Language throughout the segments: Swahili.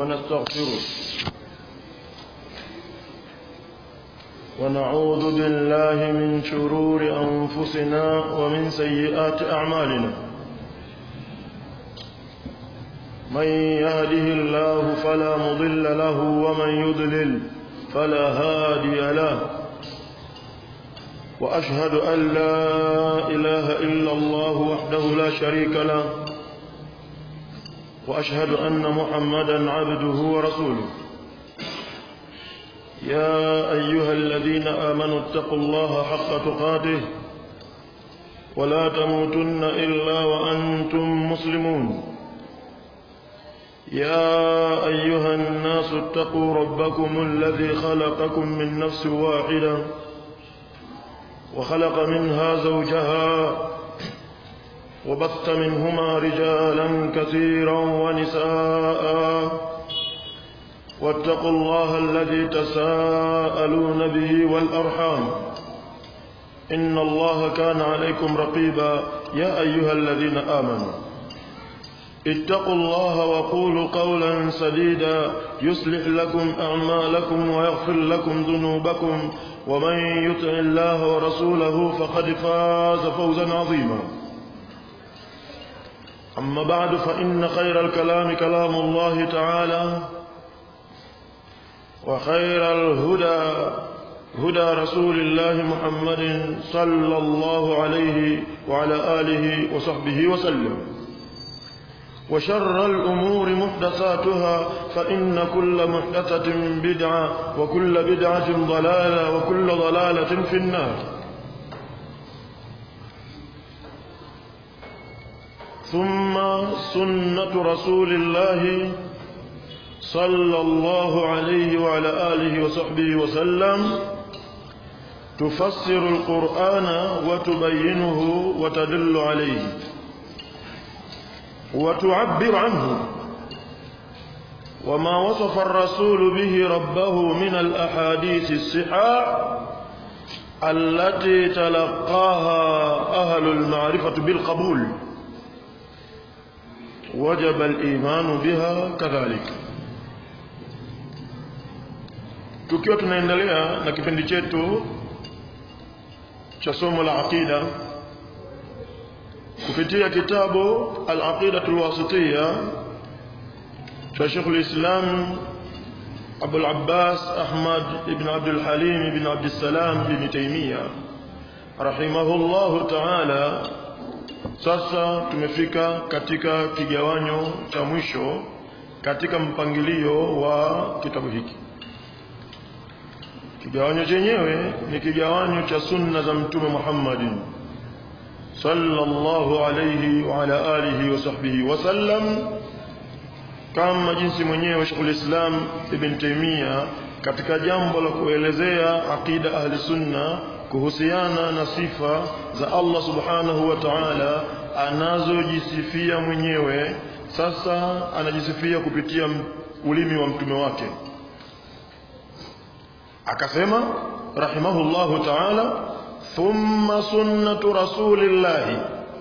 ونستغفره ونعوذ بالله من شرور أنفسنا ومن سيئات أعمالنا من يهده الله فلا مضل له ومن يضلل فلا هادي له وأشهد أن لا إله إلا الله وحده لا شريك له وأشهد أن محمدا عبده ورسوله يا أيها الذين آمنوا اتقوا الله حق تقاته ولا تموتن إلا وأنتم مسلمون يا أيها الناس اتقوا ربكم الذي خلقكم من نفس واحدة وخلق منها زوجها وبث منهما رجالا كثيرا ونساء واتقوا الله الذي تساءلون به والأرحام إن الله كان عليكم رقيبا يا أيها الذين آمنوا اتقوا الله وقولوا قولا سديدا يصلح لكم أعمالكم ويغفر لكم ذنوبكم ومن يطع الله ورسوله فقد فاز فوزا عظيما أما بعد فإن خير الكلام كلام الله تعالى وخير الهدى هدى رسول الله محمد صلى الله عليه وعلى آله وصحبه وسلم وشر الأمور محدثاتها فإن كل محدثة بدعة وكل بدعة ضلالة وكل ضلالة في النار ثم سنة رسول الله صلى الله عليه وعلى آله وصحبه وسلم تفسر القرآن وتبينه وتدل عليه وتعبر عنه وما وصف الرسول به ربه من الأحاديث الصحاح التي تلقاها أهل المعرفة بالقبول وجب الإيمان بها كذلك tukiwa tunaendelea na kipindi chetu cha somo la aqida kupitia kitabu al-aqidatu al-wasitiyya cha Sheikh al-Islam Abu al-Abbas Ahmad ibn Abdul Halim ibn Abdul Salam ibn Taymiyyah rahimahullahu ta'ala sasa tumefika katika kigawanyo cha mwisho katika mpangilio wa kitabu hiki kigawanyo chenyewe ni kigawanyo cha sunna za mtume Muhammadin sallallahu alayhi wa ala alihi wa sahbihi wasallam kama jinsi mwenyewe Sheikh Islam Ibn Taymiyyah katika jambo la kuelezea aqida ahli sunna kuhusiana na sifa za Allah subhanahu wa ta'ala anazojisifia mwenyewe sasa anajisifia kupitia ulimi wa mtume wake akasema rahimahullahu ta'ala thumma sunnatu rasulillahi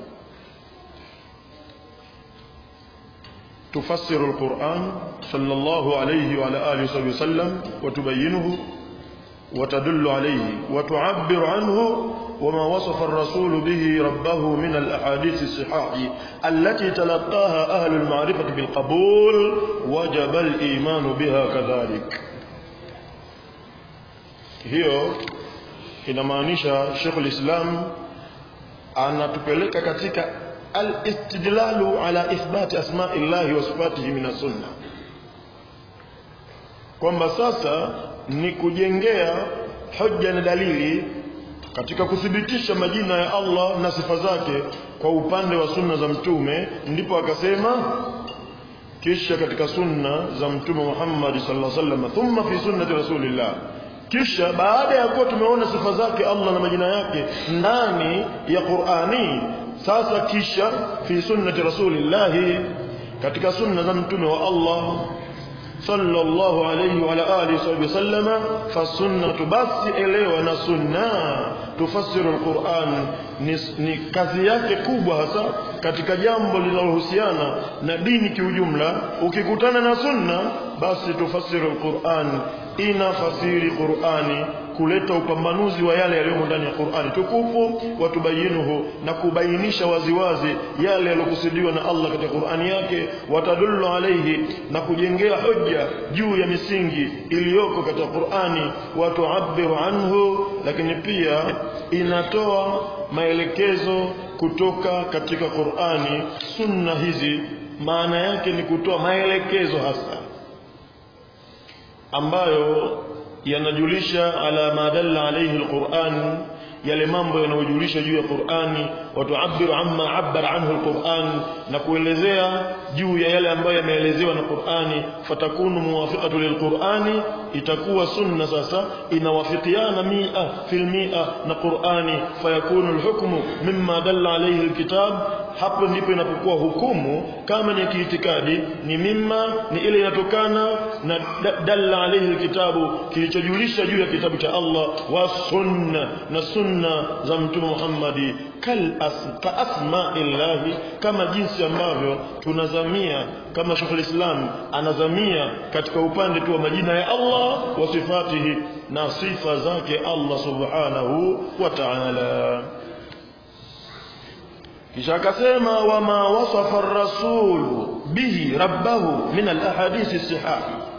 تفسر القرآن صلى الله عليه وعلى آله وصحبه وسلم وتبينه وتدل عليه وتعبر عنه وما وصف الرسول به ربه من الأحاديث الصحاح التي تلقاها أهل المعرفة بالقبول وجب الإيمان بها كذلك hiyo inamaanisha Sheikh al-Islam anatupeleka katika al-istidlalu ala ithbati asma'illahi wa sifatihi min sunna kwamba sasa ni kujengea hoja na dalili katika kuthibitisha majina ya Allah na sifa zake kwa upande wa sunna za mtume ndipo akasema kisha katika sunna za mtume Muhammad sallallahu alaihi wasallam thumma fi sunnati rasulillah kisha baada ya kuwa tumeona sifa zake Allah na majina yake ndani ya Qur'ani sasa kisha fi sunnati rasulillah katika sunna za mtume wa Allah sallallahu alayhi wa ala alihi wasallama fasunnatu basi elewa na sunna tufasiru alquran ni, ni kazi yake kubwa hasa katika jambo linalohusiana na dini kiujumla ukikutana na sunna basi tufasiru alquran inafasiri qurani kuleta upambanuzi wa yale yaliyomo ndani ya Qur'ani tukufu watubayinuhu na kubainisha waziwazi yale yaliyokusudiwa na Allah katika Qur'ani yake watadullu alayhi na kujengea hoja juu ya misingi iliyoko katika Qur'ani watuabiru anhu lakini pia inatoa maelekezo kutoka katika Qur'ani sunna hizi maana yake ni kutoa maelekezo hasa ambayo yanajulisha ala ma dalla alayhi alquran yale mambo yanayojulisha juu ya Qur'ani watuabiru amma abbara anhu alquran na kuelezea juu ya yale ambayo yameelezewa na Qur'ani fatakunu muwafiqatu lilqur'ani itakuwa sunna sasa inawafikiana mia fil mia na Qur'ani fayakunu alhukmu mimma dalla alayhi alkitab hapo ndipo inapokuwa hukumu kama ni kiitikadi ni mimma ni ile inatokana na dalla alayhi alkitabu kilichojulisha juu ya kitabu cha Allah wa sunna na sunna za mtume Muhammadi kal ka asma'illahi kama jinsi ambavyo tunazamia kama Sheikh Islam anazamia katika upande tu wa majina ya Allah wa sifatihi na sifa zake Allah subhanahu wa ta'ala kisha akasema wama wasafa ar-rasul bihi rabbahu min al-ahadith as-sihah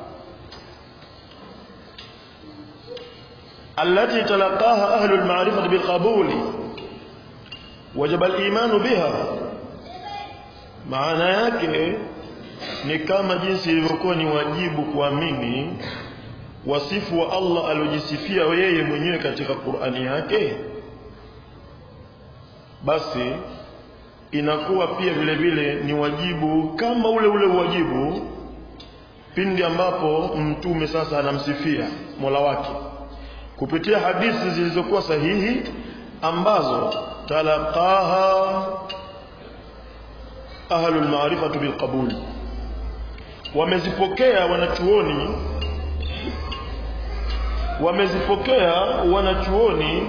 التي تلقاها أهل المعرفة بالقبول وجب الإيمان بها maana yake ni kama jinsi ilivyokuwa ni wajibu kuamini wasifu wa Allah aliojisifia yeye mwenyewe katika Qur'ani yake basi inakuwa pia vile vile ni wajibu kama ule ule wajibu pindi ambapo mtume sasa anamsifia Mola wake kupitia hadithi zilizokuwa sahihi ambazo talaqaha ahlul ma'rifatu bilqabul wamezipokea wanachuoni wamezipokea wanachuoni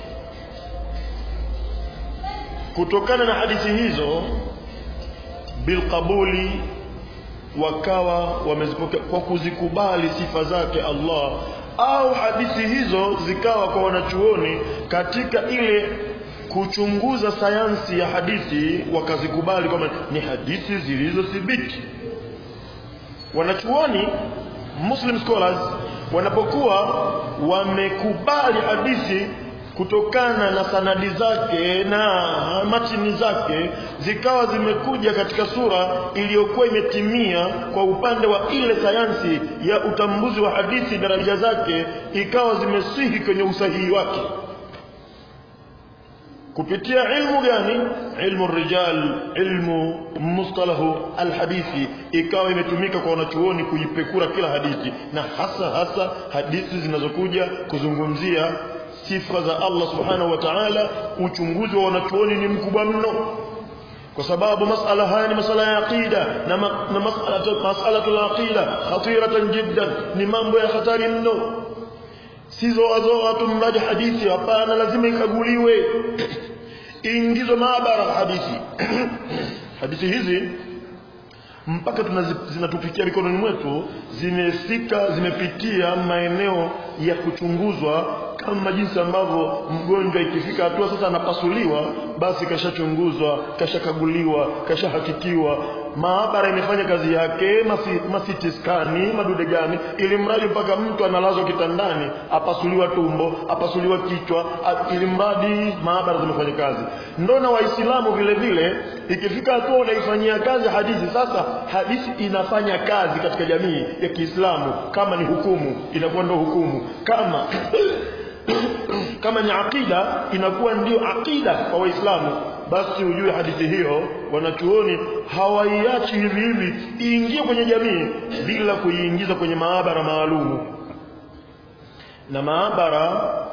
kutokana na hadithi hizo bilqabuli wakawa wamezipokea kwa kuzikubali sifa zake Allah au hadithi hizo zikawa kwa wanachuoni katika ile kuchunguza sayansi ya hadithi wakazikubali kwamba ni hadithi zilizothibiti wanachuoni muslim scholars wanapokuwa wamekubali hadithi kutokana na sanadi zake na matini zake zikawa zimekuja katika sura iliyokuwa imetimia kwa upande wa ile sayansi ya utambuzi wa hadithi daraja zake ikawa zimesihi kwenye usahihi wake kupitia ilmu gani ilmu rijal ilmu mustalahu alhadithi ikawa imetumika kwa wanachuoni kuipekura kila hadithi na hasa hasa hadithi zinazokuja kuzungumzia sifa za Allah subhanahu wa ta'ala uchunguzi wa wanachuoni ni mkubwa mno kwa sababu masala haya ni masala ya aqida na, ma, na masala mas'alatu al-aqida khatiratan jiddan ni mambo ya hatari mno sizo azoa tu mradi hadithi hapana lazima ikaguliwe ingizwe maabara hadithi hadithi hizi mpaka zinatufikia mikononi mwetu zimefika zimepitia maeneo ya kuchunguzwa kama jinsi ambavyo mgonjwa ikifika hatua sasa anapasuliwa basi kashachunguzwa kashakaguliwa kashahakikiwa maabara imefanya kazi yake masiti skani madude gani ili mradi mpaka mtu analazwa kitandani apasuliwa tumbo apasuliwa kichwa ili mradi maabara zimefanya kazi ndo na waislamu vile vile ikifika hatua unaifanyia kazi hadithi sasa hadithi inafanya kazi katika jamii ya Kiislamu kama ni hukumu inakuwa ndo hukumu kama kama ni aqida inakuwa ndio aqida kwa waislamu basi ujue hadithi hiyo wanachuoni hawaiachi hivi hivi iingie kwenye jamii bila kuiingiza kwenye maabara maalumu na maabara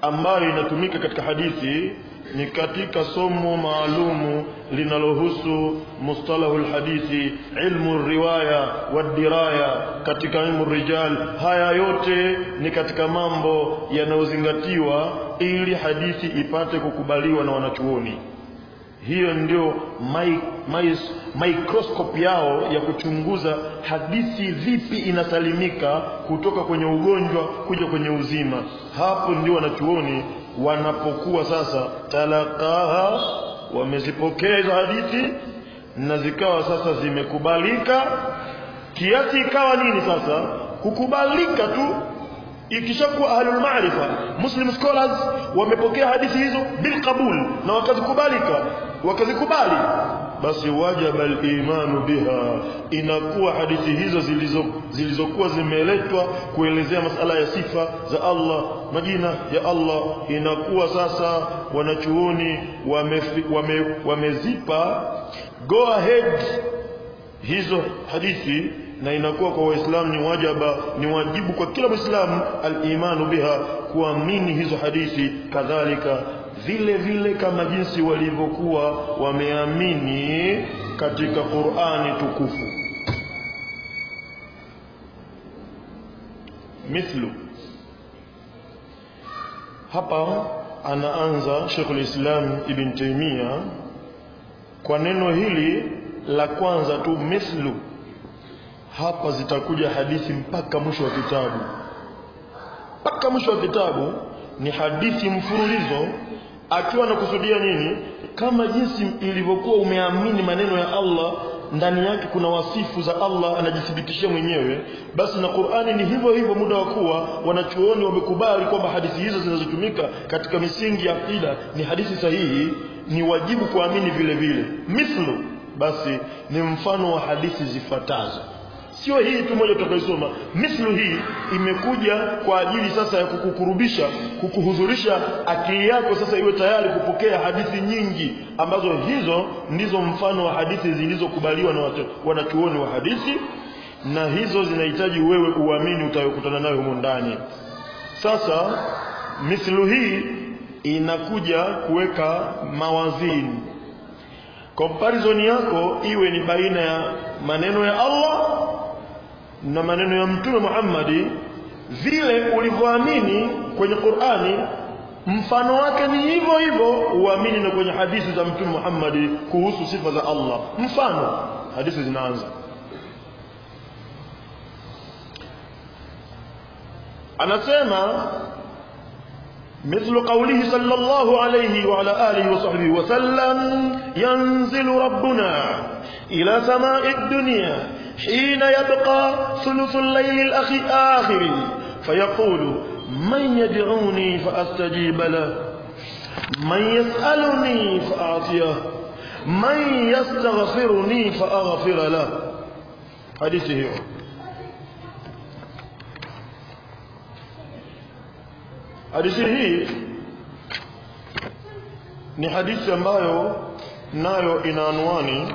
ambayo inatumika katika hadithi ni katika somo maalumu linalohusu mustalahu lhadithi ilmu riwaya wadiraya katika ilmu rijal haya yote ni katika mambo yanayozingatiwa ili hadithi ipate kukubaliwa na wanachuoni hiyo ndio mi, mi, microscope yao ya kuchunguza hadithi vipi inasalimika kutoka kwenye ugonjwa kuja kwenye uzima hapo ndio wanachuoni wanapokuwa sasa talaqaha wamezipokea hizo hadithi na zikawa sasa zimekubalika kiasi ikawa nini sasa kukubalika tu ikishakuwa ahlul maarifa muslim scholars wamepokea hadithi hizo bilqabul na wakazikubalika wakazikubali basi wajaba al-imanu biha inakuwa hadithi hizo zilizo zilizokuwa zimeletwa kuelezea masala ya sifa za Allah majina ya Allah inakuwa sasa wanachuoni wamezipa wame, wamezipa go ahead hizo hadithi na inakuwa kwa waislamu ni wajaba ni wajibu kwa kila muislamu al-imanu biha kuamini hizo hadithi kadhalika vile vile kama jinsi walivyokuwa wameamini katika Qur'ani tukufu mithlu hapa anaanza Sheikhul Islam Ibn Taymiyyah kwa neno hili la kwanza tu mithlu hapa zitakuja hadithi mpaka mwisho wa kitabu mpaka mwisho wa kitabu ni hadithi mfululizo akiwa anakusudia nini kama jinsi ilivyokuwa umeamini maneno ya Allah ndani yake kuna wasifu za Allah anajithibitishia mwenyewe basi na Qur'ani ni hivyo hivyo muda wa kuwa wanachuoni wamekubali kwamba hadithi hizo zinazotumika katika misingi ya akida ni hadithi sahihi ni wajibu kuamini vile vile mithlu basi ni mfano wa hadithi zifuatazo sio hii tu moja tutakayosoma mithlu hii imekuja kwa ajili sasa ya kukukurubisha kukuhudhurisha akili yako sasa iwe tayari kupokea hadithi nyingi ambazo hizo ndizo mfano wa hadithi zilizokubaliwa na wanachuoni wa hadithi na hizo zinahitaji wewe uamini utayokutana nayo humo ndani sasa mithlu hii inakuja kuweka mawazini comparison yako iwe ni baina ya maneno ya Allah na maneno ya mtume Muhammadi vile ulivyoamini kwenye Qur'ani mfano wake ni hivyo hivyo uamini na kwenye hadithi za mtume Muhammadi kuhusu sifa za Allah mfano hadithi zinaanza anasema مثل قوله صلى الله عليه وعلى آله وصحبه وسلم ينزل ربنا إلى سماء الدنيا حين يبقى ثلث الليل الآخر فيقول من يدعوني فأستجيب له من يسألني فأعطيه من يستغفرني فأغفر له حديثه hadithi hii ni hadithi ambayo nayo ina anwani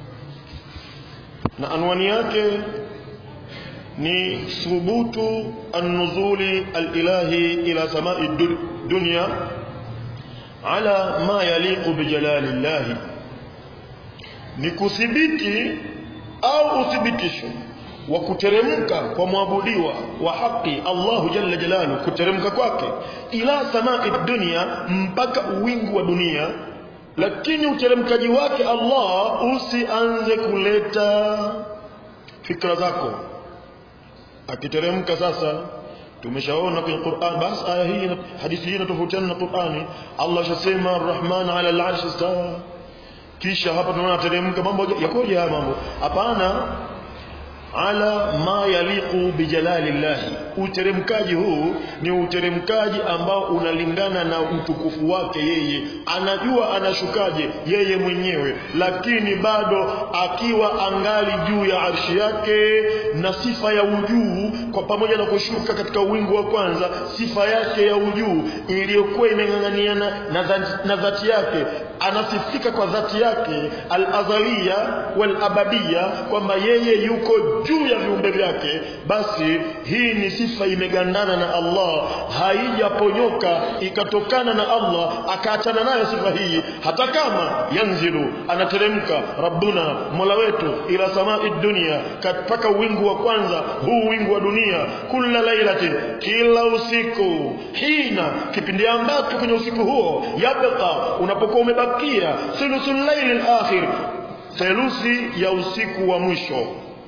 na anwani yake ni thubutu an-nuzuli al-ilahi ila samai dunya ala ma yaliqu bi jalalillah ni kuthibiti au uthibitisho wa kuteremka kwa mwabudiwa wa haki Allahu jalla jalalu kuteremka kwake ila samai dunia mpaka uwingu wa dunia lakini uteremkaji wake Allah usianze kuleta fikra zako akiteremka sasa tumeshaona kwenye Qur'an basi aya hii hadithi hii inatofautiana na Qur'ani Allah shasema Ar-Rahman 'ala al-'arshi istawa kisha hapa tunaona teremka mambo yakoje haya mambo hapana ala ma yaliqu bijalalillahi uteremkaji huu ni uteremkaji ambao unalingana na utukufu wake yeye anajua anashukaje yeye mwenyewe lakini bado akiwa angali juu ya arshi yake na sifa ya ujuu kwa pamoja na kushuka katika wingu wa kwanza sifa yake ya ujuu iliyokuwa imeng'ang'aniana na, dhati, na dhati yake anasifika kwa dhati yake al-azaliya wal-abadiya kwamba yeye yuko juu ya viumbe vyake basi hii ni sifa imegandana na Allah haijaponyoka ikatokana na Allah akaachana nayo sifa hii hata kama yanzilu anateremka rabbuna mola wetu ila samai dunia mpaka wingu wa kwanza huu wingu wa dunia kula lailatin kila usiku hina kipindi ambacho kwenye usiku huo yabqa unapokuwa umebakia thuluthul laili alakhir theluthi ya usiku wa mwisho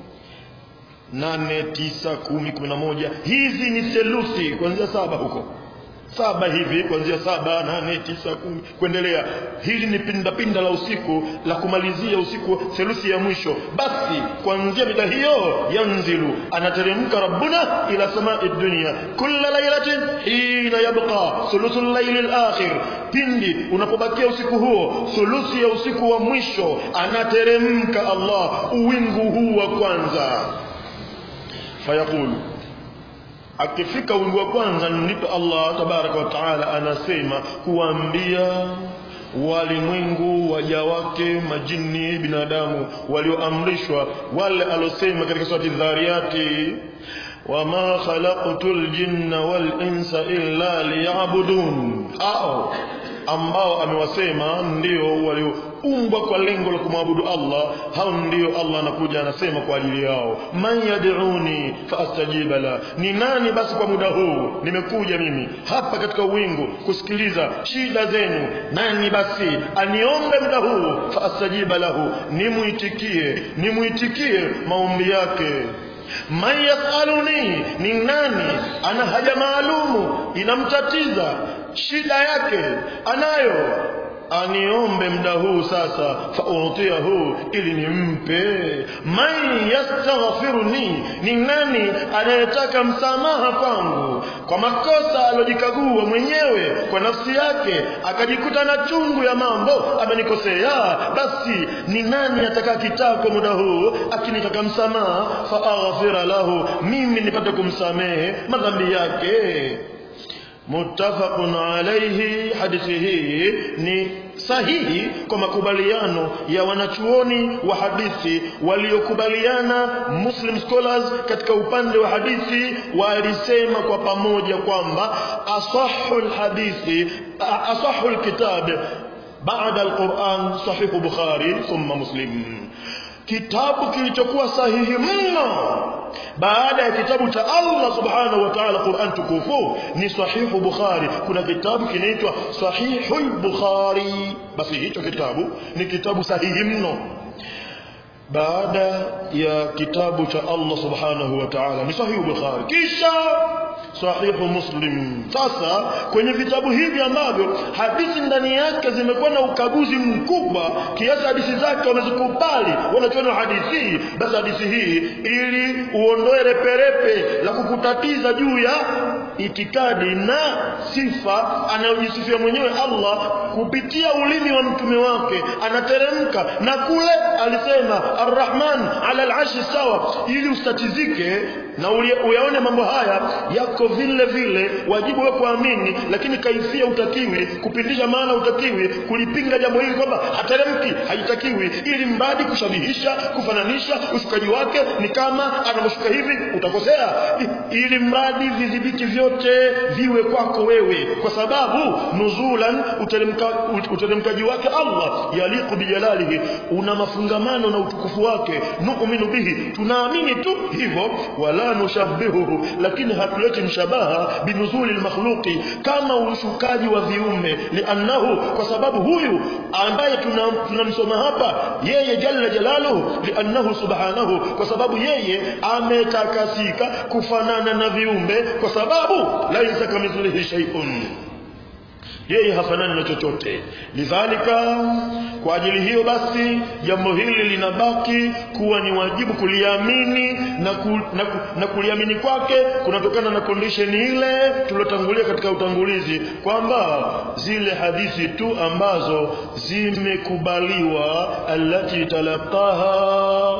nane tisa kumi kumi na moja hizi ni theluthi kuanzia saba huko saba hivi kuanzia saba nane tisa kumi kuendelea hili ni pindapinda la usiku la kumalizia usiku theluthi ya mwisho basi kuanzia mida hiyo yanzilu anateremka rabbuna ila samai dunia kulla lailatin hina yabqa thuluthu llaili lakhir pindi unapobakia usiku huo thuluthi ya usiku wa mwisho anateremka allah uwingu huu wa kwanza fayaqulu akifika wingu wa kwanza ndipo Allah tabaraka wa taala anasema kuambia walimwengu waja wake majini binadamu walioamrishwa wale alosema katika surati dhariyati wama khalaqtul jinna wal insa illa liya'budun au ambao amewasema ndio walioumbwa kwa lengo la kumwabudu Allah hao ndio Allah anakuja anasema kwa ajili yao man yad'uni faastajiba la ni nani basi kwa muda huu nimekuja mimi hapa katika uwingu kusikiliza shida zenu nani basi aniombe muda huu faastajiba lahu nimuitikie nimuitikie maombi yake man yasaluni ni nani ana haja maalumu inamtatiza shida yake anayo aniombe muda huu sasa fautiahu ili nimpe man yastaghfiruni ni nani anayetaka msamaha kwangu kwa makosa alojikagua mwenyewe kwa nafsi yake akajikuta na chungu ya mambo amenikosea basi ni nani ataka kitako muda huu akinitaka msamaha faaghfira lahu mimi nipate kumsamehe madhambi yake muttafaqun alayhi hadithi hii ni sahihi kwa makubaliano ya wanachuoni wa hadithi waliokubaliana muslim scholars katika upande wa hadithi walisema kwa pamoja kwamba asahhu alhadithi asahhu alkitab baada alquran sahihu bukhari thumma muslim kitabu kilichokuwa sahihi mno baada ya kitabu cha Allah subhanahu wa ta'ala Qur'an tukufu ni sahihu Bukhari kuna kitabu kinaitwa sahihul Bukhari basi hicho kitabu ni kitabu sahihi mno baada ya kitabu cha Allah subhanahu wa ta'ala ni sahihu Bukhari kisha sahihu Muslim sasa kwenye vitabu hivi ambavyo hadithi ndani yake zimekuwa na ukaguzi mkubwa kiasi hadithi zake wamezikubali wanachoona hadithi basi hadithi hii ili uondoe reperepe la kukutatiza juu ya itikadi na sifa anayojisifia mwenyewe Allah kupitia ulimi wa mtume wake anateremka na kule alisema arrahman ala al'arshi sawa ili ustatizike na uyaone mambo haya yako vile vile wajibu wewe kuamini lakini kaifia utakiwi kupindisha maana utakiwi kulipinga jambo hili kwamba hateremki haitakiwi ili mradi kushabihisha kufananisha ushukaji wake ni kama anavyoshuka hivi utakosea ili mradi vidhibiti vyote viwe kwako wewe kwa sababu nuzulan uteremka, uteremkaji wake Allah yaliqu bijalalihi una mafungamano na utukufu wake nu'minu bihi tunaamini tu hivyo wala nushabbihuhu lakini hatuleti mshabaha binuzuli almakhluqi kama ushukaji wa viumbe liannahu kwa sababu huyu ambaye tunamsoma tuna hapa yeye jalla jalaluhu liannahu subhanahu kwa sababu yeye ametakasika kufanana na viumbe kwa sababu laisa kamithlihi shay'un yeye hafanani na chochote lidhalika kwa ajili hiyo basi jambo hili linabaki kuwa ni wajibu kuliamini na, ku, na, ku, na kuliamini kwake kunatokana na condition ile tuliotangulia katika utangulizi kwamba zile hadithi tu ambazo zimekubaliwa allati talaqaha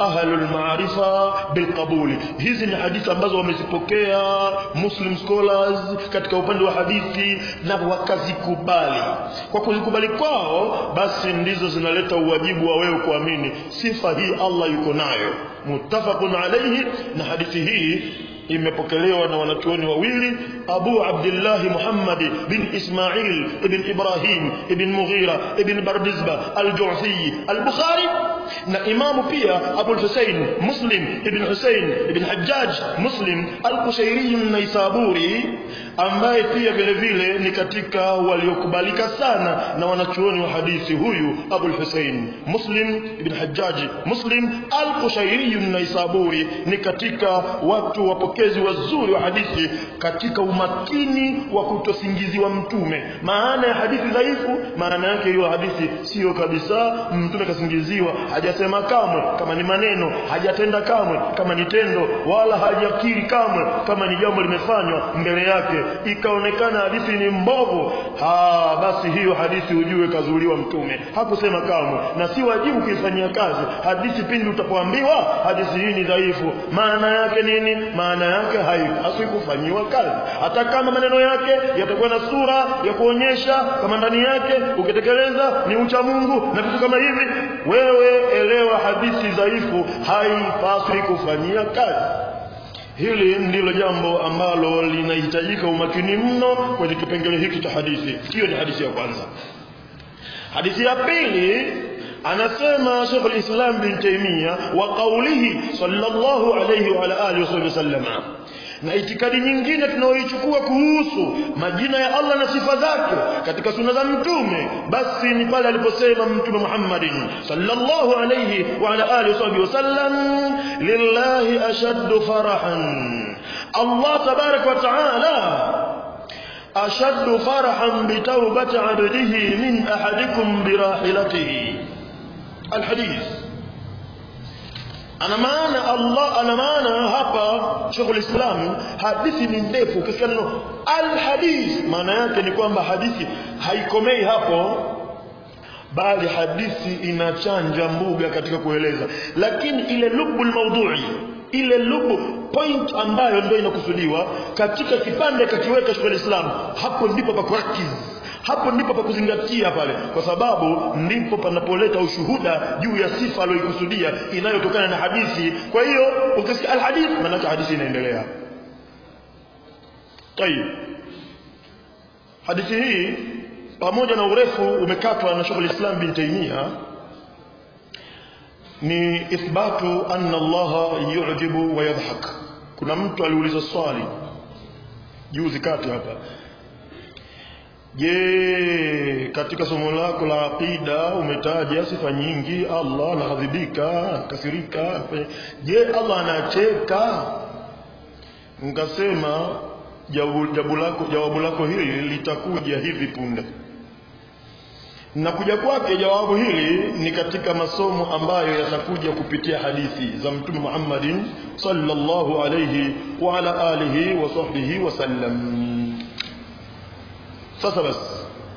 ahlul maarifa bilqabuli hizi ni hadithi ambazo wamezipokea muslim scholars katika upande wa hadithi na wakazikubali kwa kuzikubali kwao basi ndizo zinaleta uwajibu wa wewe kuamini sifa hii Allah yuko nayo muttafaqun alayhi na hadithi hii imepokelewa na wanachuoni wawili Abu Abdullah Muhammad bin Ismail ibn Ibrahim ibn Mughira ibn Bardizba al-Ju'fi al-Bukhari na imamu pia Abu Hussein Muslim ibn Hussein ibn Hajjaj Muslim al-Kushairi an-Naisaburi ambaye pia vile vile ni katika waliokubalika sana na wanachuoni wa hadithi huyu Abu Hussein Muslim ibn Hajjaj Muslim al-Kushairi an-Naisaburi ni katika watu wapokezi wazuri wa hadithi katika umakini wa kutosingiziwa mtume maana ya hadithi dhaifu maana yake hiyo hadithi sio kabisa mtume kasingiziwa hajasema kamwe kama ni maneno hajatenda kamwe kama ni tendo wala hajakiri kamwe kama ni jambo limefanywa mbele yake ikaonekana hadithi ni mbovu ha basi hiyo hadithi ujue kazuliwa mtume hakusema kamwe na si wajibu kuifanyia kazi hadithi pindi utapoambiwa hadithi hii ni dhaifu maana yake nini maana yake haipaswi kufanyiwa kazi hata kama maneno yake yatakuwa na sura ya kuonyesha kama ndani yake ukitekeleza ni ucha Mungu na vitu kama hivi wewe elewa hadithi dhaifu haipaswi kufanyia kazi hili ndilo jambo ambalo linahitajika umakini mno kwenye kipengele hiki cha hadithi hiyo ni hadithi ya kwanza hadithi ya pili anasema Sheikh al-Islam bin Taymiyyah wa qawlihi sallallahu alayhi wa ala alihi wasallam na itikadi nyingine tunayoichukua kuhusu majina ya Allah na sifa zake katika sunna za mtume basi ni pale aliposema mtume Muhammadin sallallahu alayhi wa ala alihi wasallam lillahi ashaddu farahan Allah tabarak wa taala ashaddu farahan bitawbati abdihi min ahadikum birahilatihi alhadith ana maana Allah ana maana hapa Sheikhul Islam hadithi ni ndefu ukisikia neno alhadith maana yake ni kwamba hadithi haikomei hapo bali hadithi inachanja mbuga katika kueleza lakini ile lubul maudhui ile lubu point ambayo ndio inakusudiwa katika kipande kakiweka Sheikhul Islam hapo ndipo pa kurakiz hapo ndipo pa kuzingatia pale kwa sababu ndipo panapoleta ushuhuda juu ya sifa aliyokusudia inayotokana na hadithi kwa hiyo ukisikia alhadith maana hadithi inaendelea tayib hadithi hii pamoja na urefu umekatwa na Sheikh Islam bin Taymiyyah ni ithbatu anna Allah yu'jibu wa yadhhak kuna mtu aliuliza swali juzi kati hapa Je, katika somo lako la aqida umetaja sifa nyingi Allah anaghadhibika, kasirika. Je, Allah anacheka? Nikasema jawabu lako jawabu lako hili litakuja hivi punde. Na kuja kwake jawabu hili ni katika masomo ambayo yatakuja kupitia hadithi za Mtume Muhammadin sallallahu alayhi wa ala alihi wa sahbihi wasallam. sasa basi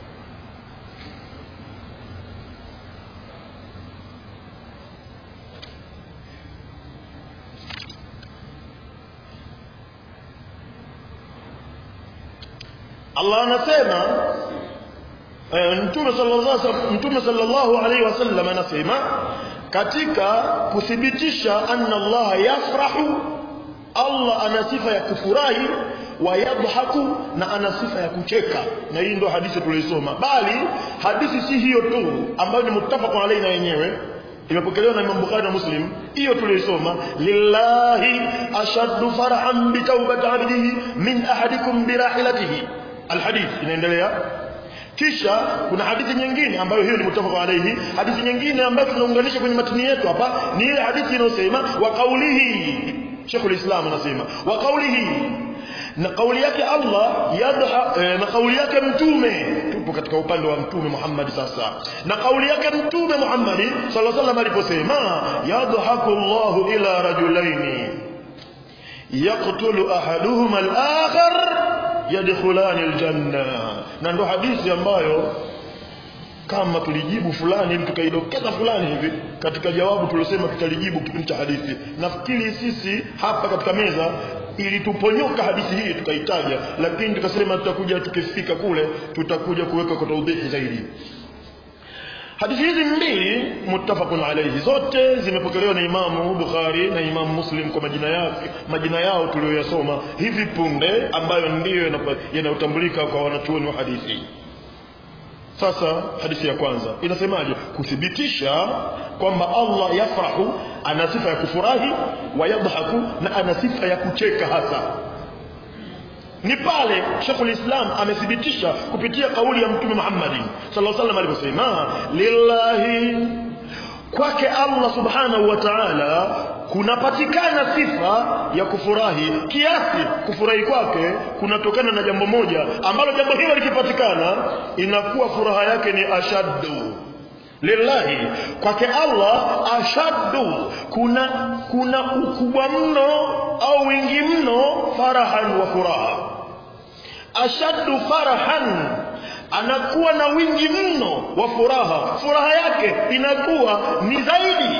Allah anasema Mtume sallallahu Mtume sallallahu alaihi wasallam anasema katika kuthibitisha anna Allah yafrahu Allah ana sifa ya kufurahi wayadhaku na ana sifa ya kucheka na hii ndio hadithi tuliosoma bali hadithi si hiyo tu ambayo ni muttafaqun alayhi na yenyewe imepokelewa na Imam Bukhari na Muslim hiyo tuliosoma lillahi ashaddu farahan bi tawbati abdihi min ahadikum bi rahilatihi alhadith inaendelea kisha kuna hadithi nyingine ambayo hiyo ni mutafaq alayhi hadithi nyingine ambayo tunaunganisha kwenye matini yetu hapa ni ile hadithi inayosema wa qawlihi Sheikh al-Islam anasema wa qawlihi na kauli yake Allah yadha eh, na kauli yake mtume tupo katika upande wa mtume Muhammad sasa na kauli yake mtume Muhammad sallallahu alaihi wasallam aliposema yadhaku Allahu ila rajulaini yaqtulu ahaduhuma al-akhar yadkhulani al-janna na ndo hadithi ambayo kama tulijibu fulani ili tukaidokeza fulani hivi katika jawabu tuliosema tutalijibu kipindi cha hadithi nafikiri sisi hapa katika meza ilituponyoka hadithi hii tukaitaja lakini tukasema tutakuja tukifika kule tutakuja kuweka kwa taudhihi zaidi hadithi hizi mbili muttafaqun alayhi zote zimepokelewa na imamu bukhari na imamu muslim kwa majina yake majina yao tuliyoyasoma hivi punde ambayo ndiyo yanayotambulika kwa wanachuoni wa hadithi sasa hadithi ya kwanza inasemaje kuthibitisha kwamba Allah yafrahu ana sifa ya kufurahi wa yadhaku na ana sifa ya kucheka hasa ni pale Sheikhul Islam amethibitisha kupitia kauli ya Mtume Muhammad sallallahu alaihi wasallam aliposema lillahi kwake Allah subhanahu wa ta'ala kunapatikana sifa ya kufurahi kiasi kufurahi kwake kunatokana na jambo moja ambalo jambo hilo likipatikana inakuwa furaha yake ni ashaddu lillahi kwake Allah ashaddu kuna kuna ukubwa mno au wingi mno farahan wa furaha ashaddu farahan anakuwa na wingi mno wa furaha furaha yake inakuwa ni zaidi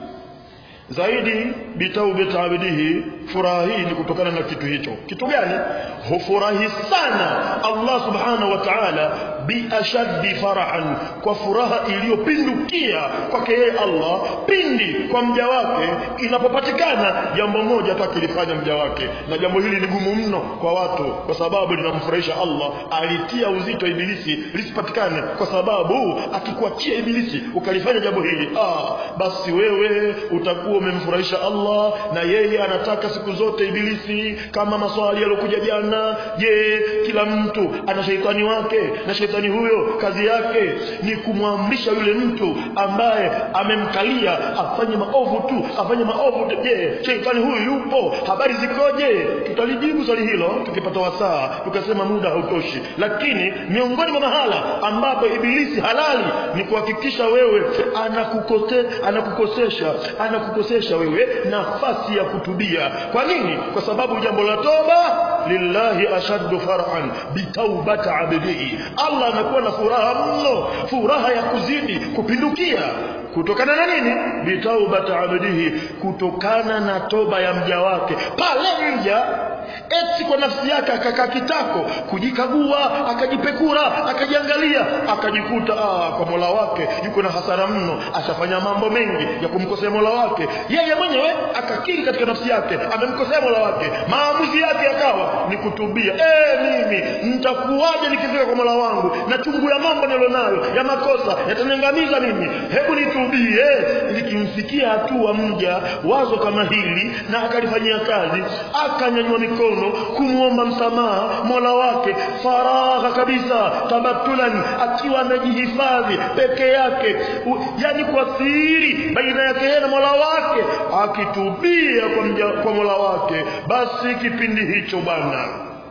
zaidi bitaubati abidihi furaha hii ni kutokana na kitu hicho kitu gani hufurahi sana Allah subhanahu wa ta'ala biashaddi farahan kwa furaha iliyopindukia kwake yeye Allah pindi kwa mja wake inapopatikana jambo moja atakilifanya mja wake na jambo hili ni gumu mno kwa watu kwa sababu linamfurahisha Allah alitia uzito ibilisi lisipatikane kwa sababu akikuachia ibilisi ukalifanya jambo hili ah basi wewe utakuwa umemfurahisha Allah na yeye anataka siku zote ibilisi kama maswali yalokuja jana je kila mtu ana sheitani wake na sheitani huyo kazi yake ni kumwamrisha yule mtu ambaye amemkalia afanye maovu tu afanye maovu tu je sheitani huyu yupo habari zikoje tutalijibu swali hilo tukipata wasaa tukasema muda hautoshi lakini miongoni mwa mahala ambapo ibilisi halali ni kuhakikisha wewe anakukose anakukosesha anakukosesha wewe nafasi ya kutubia kwa nini kwa sababu jambo la toba lillahi ashaddu farhan bitaubati abdihi Allah anakuwa na furaha mno furaha ya kuzidi kupindukia kutokana na nini bitaubati abdihi kutokana na toba ya mja wake pale mja eti kwa nafsi yake akakaa kitako kujikagua akajipekura akajiangalia akajikuta ah, kwa mola wake yuko na hasara mno ashafanya mambo mengi ya kumkosea mola wake yeye mwenyewe akakiri katika nafsi yake amemkosea mola wake maamuzi yake yakawa ni kutubia eh mimi nitakuwaje nikifika kwa mola wangu na chungu ya mambo nilionayo ya makosa yataniangamiza mimi hebu nitubie likimfikia hatua mja wazo kama hili na akalifanyia kazi akanyanyua mikono kumwomba msamaha mola wake faragha kabisa tabatulan akiwa anajihifadhi peke yake U, yani kwa siri baina yake yeye na mola wake akitubia kwa, mja, kwa mola wake basi kipindi hicho bwana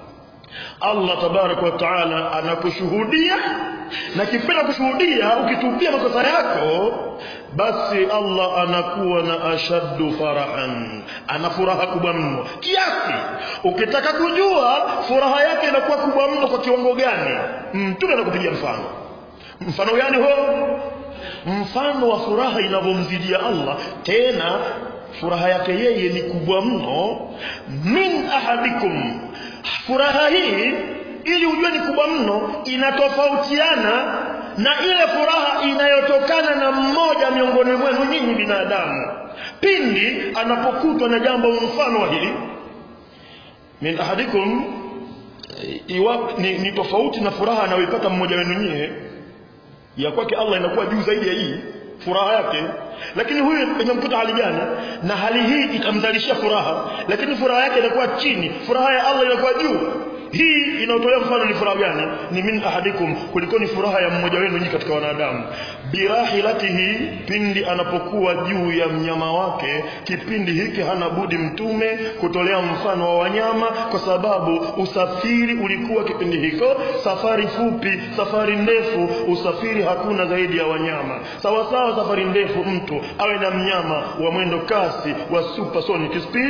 Allah tabarak wa taala anakushuhudia na kipenda kushuhudia ukitubia makosa yako basi Allah anakuwa na ashaddu farahan ana furaha kubwa mno kiasi ukitaka kujua furaha yake inakuwa kubwa mno kwa kiwango gani mtume anakupigia mfano mfano gani huo mfano wa furaha inavyomzidia Allah tena furaha yake yeye ni kubwa mno min ahadikum furaha hii ili ujue ni kubwa mno inatofautiana na ile furaha inayotokana na mmoja miongoni mwenu nyinyi binadamu pindi anapokutwa na jambo mfano wa hili min ahadikum iwa, ni, ni tofauti na furaha anayoipata mmoja wenu nyie ya kwake Allah inakuwa juu zaidi ya hii furaha yake lakini huyu imemkuta hali gani na hali hii itamzalishia furaha lakini furaha yake inakuwa chini furaha ya Allah inakuwa juu hii inaotolea mfano ni furaha gani ni min ahadikum kuliko ni furaha ya mmoja wenu nyinyi katika wanadamu birahilatihi pindi anapokuwa juu ya mnyama wake kipindi hiki hana budi mtume kutolea mfano wa wanyama kwa sababu usafiri ulikuwa kipindi hiko safari fupi safari ndefu usafiri hakuna zaidi ya wanyama sawa sawa safari ndefu mtu awe na mnyama wa mwendo kasi wa supersonic speed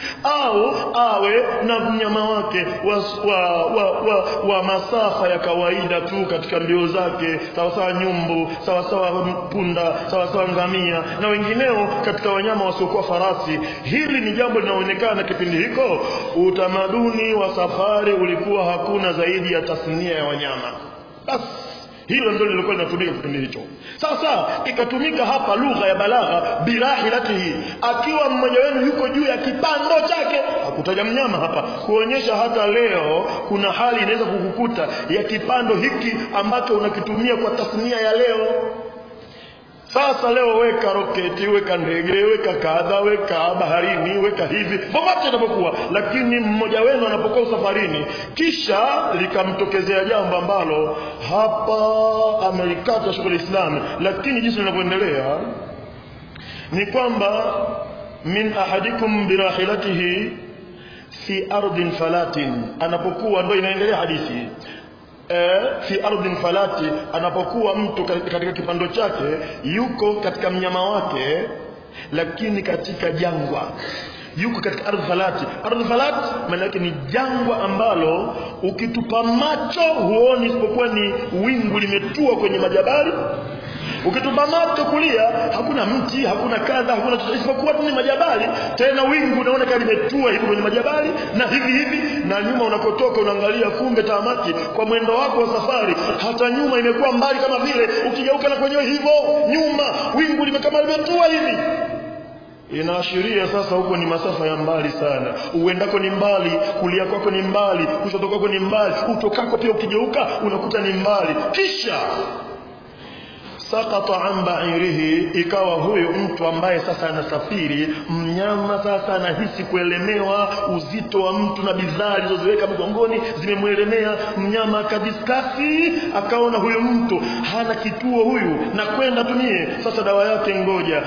au awe na mnyama wake wa, wa, wa, wa, wa masafa ya kawaida tu katika mbio zake sawasawa nyumbu sawasawa punda sawasawa ngamia na wengineo katika wanyama wasiokuwa farasi hili ni jambo linaonekana kipindi hiko utamaduni wa safari ulikuwa hakuna zaidi ya tasnia ya wanyama basi hilo ndio lilikuwa linatumika kipindi hicho sasa ikatumika hapa lugha ya balagha birahilatihi akiwa mmoja wenu yuko juu ya kipando chake hakutaja mnyama hapa kuonyesha hata leo kuna hali inaweza kukukuta ya kipando hiki ambacho unakitumia kwa tasnia ya leo sasa leo weka roketi weka ndege weka kadha weka baharini weka hivi popote inapokuwa lakini mmoja wenu anapokuwa safarini kisha likamtokezea jambo ambalo hapa amelikata shughuli islami lakini jinsi linavyoendelea ni kwamba min ahadikum birahilatihi fi ardhin falatin anapokuwa ndo inaendelea hadithi eh, fi ardhin falati anapokuwa mtu katika kipando chake yuko katika mnyama wake lakini katika jangwa yuko katika ardhi falati ardhi falati maana yake ni jangwa ambalo ukitupa macho huoni isipokuwa ni wingu limetua kwenye majabali ukitupa macho kulia hakuna mti hakuna kadha hakuna chochote isipokuwa tu ni majabali tena wingu unaona kama limetua hivi kwenye majabali na hivi hivi na nyuma unakotoka unaangalia kumbe tamaki kwa mwendo wako wa safari hata nyuma imekuwa mbali kama vile ukigeuka na kwenyewe hivyo nyuma wingu limekama limetua hivi inaashiria sasa huko ni masafa ya mbali sana uendako ni mbali kulia kwako ni mbali kushoto kwako ni mbali utokako pia ukigeuka unakuta ni mbali kisha sakata an ba'irihi ikawa huyo mtu ambaye sasa anasafiri mnyama sasa anahisi kuelemewa uzito wa mtu na bidhaa alizoziweka mgongoni zimemwelemea mnyama akadiskasi akaona huyo mtu hana kituo huyu na kwenda tumie sasa dawa yake ngoja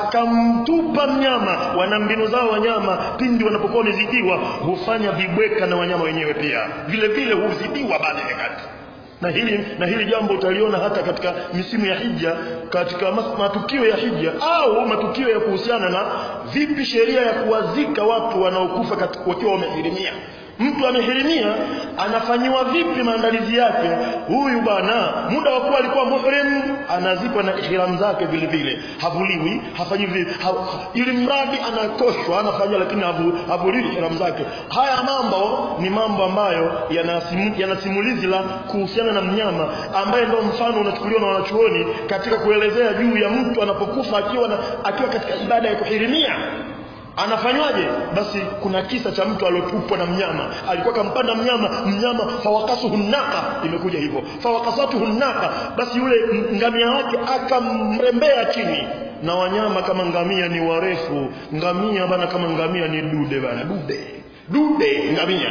akamtupa mnyama wana mbinu zao wanyama pindi wanapokuwa wamezidiwa hufanya vibweka na wanyama wenyewe pia vile vile huzidiwa baada ya kati na hili na hili jambo utaliona hata katika misimu ya hija katika matukio ya hija au matukio ya kuhusiana na vipi sheria ya kuwazika watu wanaokufa wakiwa wamehirimia mtu amehirimia anafanyiwa vipi maandalizi yake huyu bwana muda wa kuwa alikuwa muhrim anazikwa na ihram zake vile vile havuliwi hafanyi vile ha, ili mradi anakoshwa anafanya lakini havu, havuliwi ihram zake haya mambo ni mambo ambayo yanasimulizi yana simulizi la kuhusiana na mnyama ambaye ndio mfano unachukuliwa na wanachuoni katika kuelezea juu ya mtu anapokufa akiwa na, akiwa katika ibada ya kuhirimia anafanywaje basi kuna kisa cha mtu aliotupwa na mnyama alikuwa kampanda mnyama mnyama fawakasuhu naka imekuja hivyo fawakasatuhu naka basi yule ngamia wake akamrembea chini na wanyama kama ngamia ni warefu ngamia bana kama ngamia ni dude bana dude dude ngamia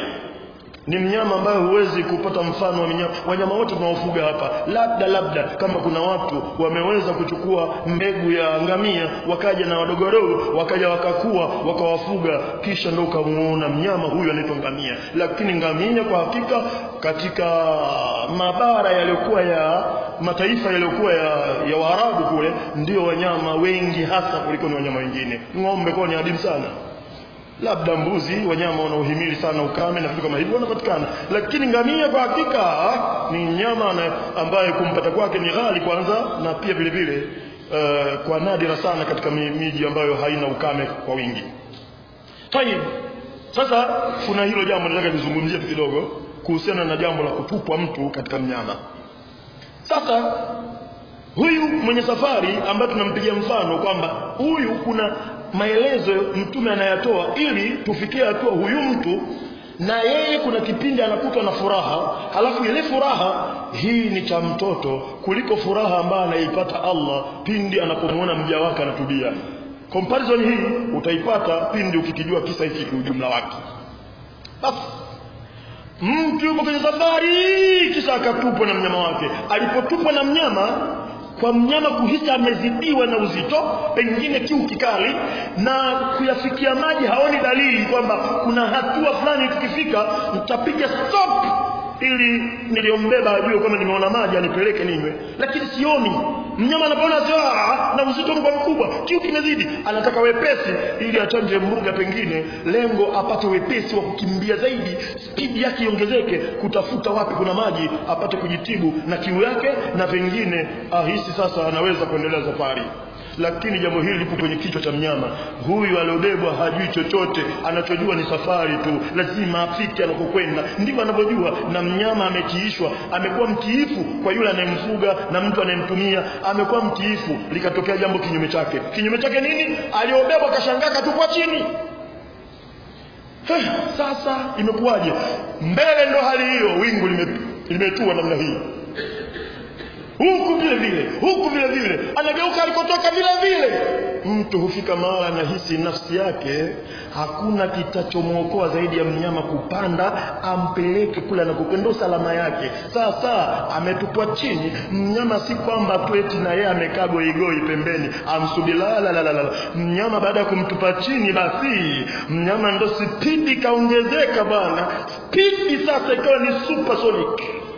ni mnyama ambaye huwezi kupata mfano wa mnyama wanyama wote tunaofuga hapa labda labda kama kuna watu wameweza kuchukua mbegu ya ngamia wakaja na wadogo wadogo wakaja wakakua wakawafuga kisha ndio ukamuona mnyama huyu anaitwa ngamia lakini ngamia kwa hakika katika mabara yaliyokuwa ya mataifa yaliyokuwa ya, ya Waarabu kule ndio wanyama wengi hasa kuliko ni wanyama wengine ng'ombe kwa ni adimu sana labda mbuzi wanyama wanaohimili sana ukame na vitu kama hivyo wanapatikana lakini ngamia kwa hakika ni nyama ambaye kumpata kwake ni ghali kwanza na pia vile vile uh, kwa nadira sana katika miji ambayo haina ukame kwa wingi tayib sasa kuna hilo jambo nataka nizungumzie kidogo kuhusiana na jambo la kutupwa mtu katika mnyama sasa huyu mwenye safari ambaye tunampigia mfano kwamba huyu kuna maelezo mtume anayatoa ili tufikie hatua huyu mtu na yeye kuna kipindi anakutwa na furaha halafu ile furaha hii ni cha mtoto kuliko furaha ambayo anaipata Allah pindi anapomwona mja wake anatubia comparison hii utaipata pindi ukikijua kisa hiki kwa ujumla wake basi mtu yuko kwenye safari kisha akatupwa na mnyama wake alipotupwa na mnyama kwa mnyama kuhisi amezidiwa na uzito pengine kiu kikali na kuyafikia maji haoni dalili kwamba kuna hatua fulani tukifika mtapiga stop ili niliyombeba ajue kwamba nimeona maji anipeleke ninywe lakini sioni mnyama anapoona saa na uzito mkubwa mkubwa kiu kimezidi anataka wepesi ili achanje mbuga pengine lengo apate wepesi wa kukimbia zaidi spidi yake iongezeke kutafuta wapi kuna maji apate kujitibu na kiu yake na pengine ahisi sasa anaweza kuendelea safari lakini jambo hili lipo kwenye kichwa cha mnyama huyu aliobebwa hajui chochote anachojua ni safari tu lazima afike anakokwenda ndivyo anavyojua na mnyama ametiishwa amekuwa mtiifu kwa yule anayemfuga na mtu anayemtumia amekuwa mtiifu likatokea jambo kinyume chake kinyume chake nini aliobebwa kashangaa katupwa chini Heh, sasa imekuwaje mbele ndo hali hiyo wingu lime- limetua namna hii huku vile vile huku vile vile anageuka alikotoka vile vile mtu hufika mahala anahisi nafsi yake hakuna kitachomwokoa zaidi ya mnyama kupanda ampeleke kule anakokwenda ndo salama yake sasa ametupwa chini mnyama si kwamba tu eti na yeye amekaa goigoi pembeni amsubiri la la la la la mnyama baada ya kumtupa chini basi mnyama ndo spidi kaongezeka bwana spidi sasa ikawa ni supersonic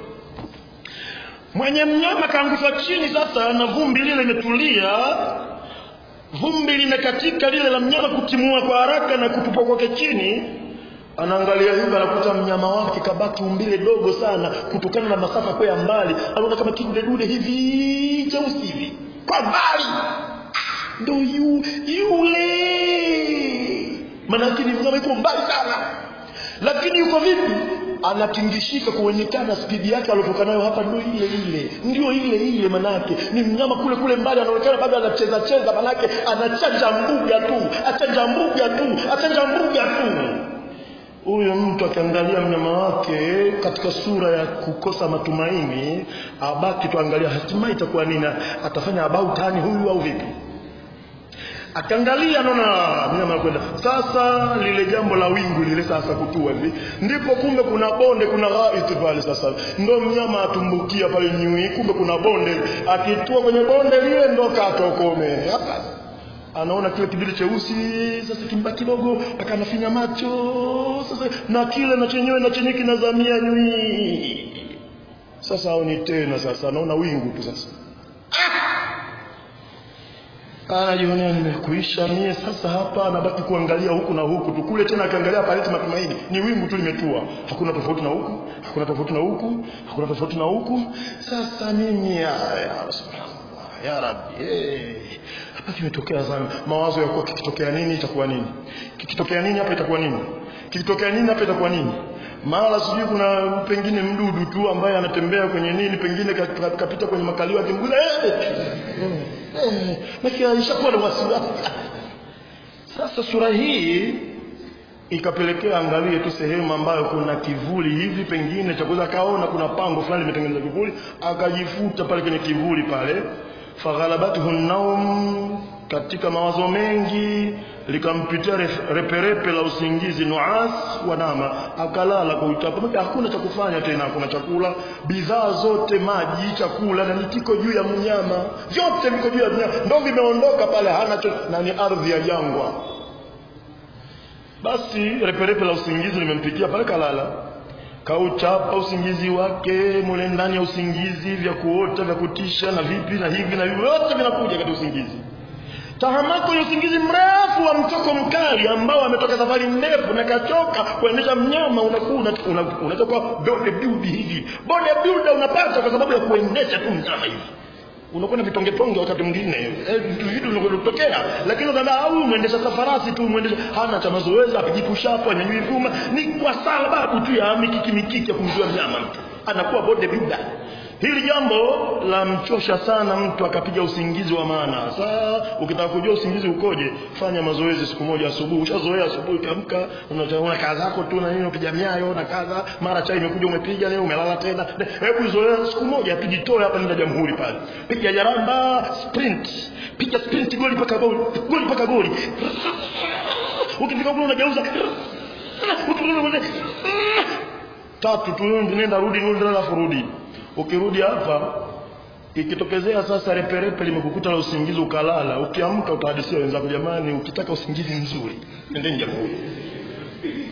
mwenye mnyama kaangushwa chini sasa na vumbi lile limetulia vumbi limekatika lile la mnyama kutimua kwa haraka na kutupwa kwake chini anaangalia hivi anakuta mnyama wake kabaki umbile dogo sana kutokana na masafa kwa ya mbali anaona kama kidudedude hivi cheusi hivi kwa mbali ndo yu, yule manake ni mnyama yuko mbali sana lakini yuko vipi anatingishika kuonekana spidi yake aliotoka nayo hapa ndio ile ile ndio ile ile manake ni mnyama kule kule mbali anaonekana bado anacheza cheza manake anachanja mbuga tu achanja mbuga tu achanja mbuga tu huyo mtu akiangalia mnyama wake katika sura ya kukosa matumaini abaki tuangalia hatimaye itakuwa nini atafanya about hani huyu au vipi akaangalia naona mnyama anakwenda sasa lile jambo la wingu lile sasa kutua hivi ndipo kumbe kuna bonde kuna ghaiti pale sasa ndo mnyama atumbukia pale nyui kumbe kuna bonde akitua kwenye bonde lile ndo katokome hapa anaona kile kibili cheusi sasa kimba kidogo akanafinya macho sasa na kile na chenyewe na chenyewe kinazamia nyui sasa aoni tena sasa anaona wingu tu sasa anajionea nimekuisha mie sasa hapa anabaki kuangalia huku na huku tu kule tena akiangalia paleti matumaini ni wingu tu limetua hakuna tofauti na huku hakuna tofauti na huku hakuna tofauti na huku sasa mimi ya, ya subhanallah ya rabbi eh, hapa kimetokea sana mawazo ya kuwa kikitokea nini itakuwa nini kikitokea nini hapa itakuwa nini kikitokea nini hapa itakuwa nini mara sijui kuna pengine mdudu tu ambaye anatembea kwenye nini pengine kapita ka, ka, kwenye makalio akimguza eh, eh, eh, alishakuwa na wasiwasi sasa sura hii ikapelekea angalie tu sehemu ambayo kuna kivuli hivi pengine cha kuweza kaona kuna pango fulani limetengeneza kivuli akajifuta pale kwenye kivuli pale faghalabathu naum katika mawazo mengi likampitia reperepe la usingizi nuas wanama akalala kwa utapa hakuna cha kufanya tena hakuna chakula bidhaa zote maji chakula na nikiko juu ya mnyama vyote viko juu ya mnyama ndo vimeondoka pale hana cho, na ni ardhi ya jangwa basi reperepe la usingizi limempitia pale kalala kauchapa usingizi wake mule ndani ya usingizi vya kuota vya kutisha na vipi na hivi na hivi vyote vinakuja katika usingizi tahamako ya usingizi mrefu wa mtoko mkali ambao ametoka safari ndefu na kachoka kuendesha mnyama unakuwa unatoka bode build hivi bode builder unapata kwa sababu ya kuendesha tu mnyama hivi unakuwa na vitongetonge wakati mwingine vitu vitu vinavyotokea lakini unaambia au mwendesha safarasi tu mwendesha hana cha mazoezi apijipushapo anyanyui vyuma ni kwa sababu tu ya mikiki mikiki ya kumjua mnyama mtu anakuwa bode builder hili jambo la mchosha sana mtu akapiga usingizi wa maana sasa ukitaka kujua usingizi ukoje fanya mazoezi siku moja asubuhi ushazoea asubuhi ukiamka unaona kazi zako tu na nini unapiga miayo na kadha mara chai imekuja umepiga leo umelala tena hebu zoea siku moja tujitoe hapa nenda jamhuri pale piga jaramba sprint piga sprint goli paka goli goli paka goli ukifika kule unageuza tatu tu nenda rudi rudi alafu rudi ukirudi hapa ikitokezea sasa reperepe limekukuta la usingizi ukalala ukiamka utahadisia wenzako jamani ukitaka usingizi mzuri nendeni jamhuri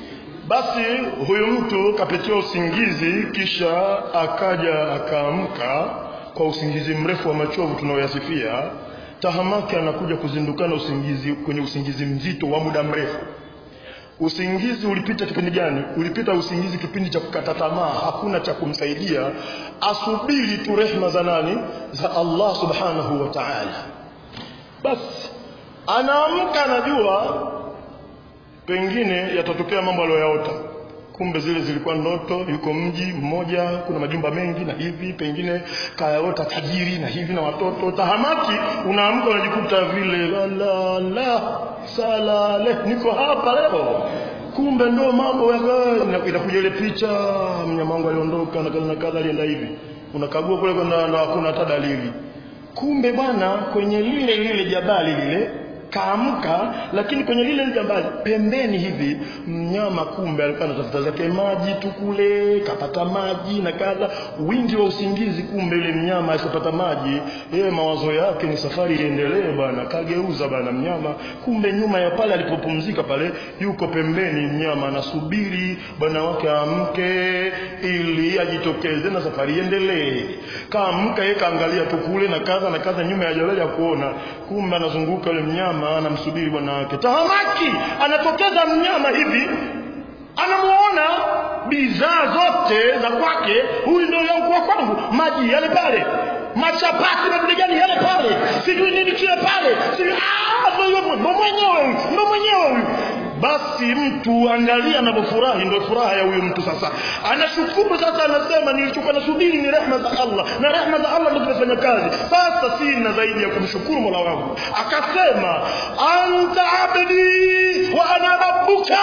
basi huyu mtu kapitia usingizi kisha akaja akaamka kwa usingizi mrefu wa machovu tunaoyasifia tahamaki anakuja kuzindukana usingizi kwenye usingizi mzito wa muda mrefu usingizi ulipita kipindi gani ulipita usingizi kipindi cha kukata tamaa hakuna cha kumsaidia asubiri tu rehma za nani za Allah subhanahu wa ta'ala basi anaamka anajua pengine yatatokea mambo aliyoyaota kumbe zile zilikuwa ndoto yuko mji mmoja kuna majumba mengi na hivi pengine kayaota tajiri na hivi na watoto tahamaki unaamka unajikuta vile la la la salale niko hapa leo kumbe ndo mambo inakuja ile picha mnyama wangu aliondoka na kadha na kadha alienda hivi unakagua kule na hakuna hata dalili kumbe bwana kwenye lile lile jabali lile kaamka lakini kwenye lile jabali pembeni hivi mnyama kumbe alikuwa anatafuta zake maji tu kule kapata maji na kadha wingi wa usingizi kumbe yule mnyama asipata maji yeye mawazo yake ni safari iendelee bana kageuza bana mnyama kumbe nyuma ya pale alipopumzika pale yuko pembeni mnyama anasubiri bwana wake amke ili ajitokeze na safari iendelee kaamka yeye kaangalia tu kule na kadha na kadha nyuma ya jabali ya kuona kumbe anazunguka yule mnyama anamsubiri bwana wake tahamaki anatokeza mnyama hivi anamuona bidhaa zote za kwake huyu ndio yankuwa kwangu maji yale pale machapati na vile gani yale pale sijui nini kile pale sijui ndo mwenyewe ndo mwenyewe huyu basi mtu angalia anavyofurahi ndio furaha ya huyu mtu sasa anashukuru sasa anasema nilichokuwa nasubiri ni rehma za Allah na rehma za Allah ndio zinafanya kazi sasa sina zaidi ya kumshukuru Mola wangu akasema anta abdi wa ana rabbuka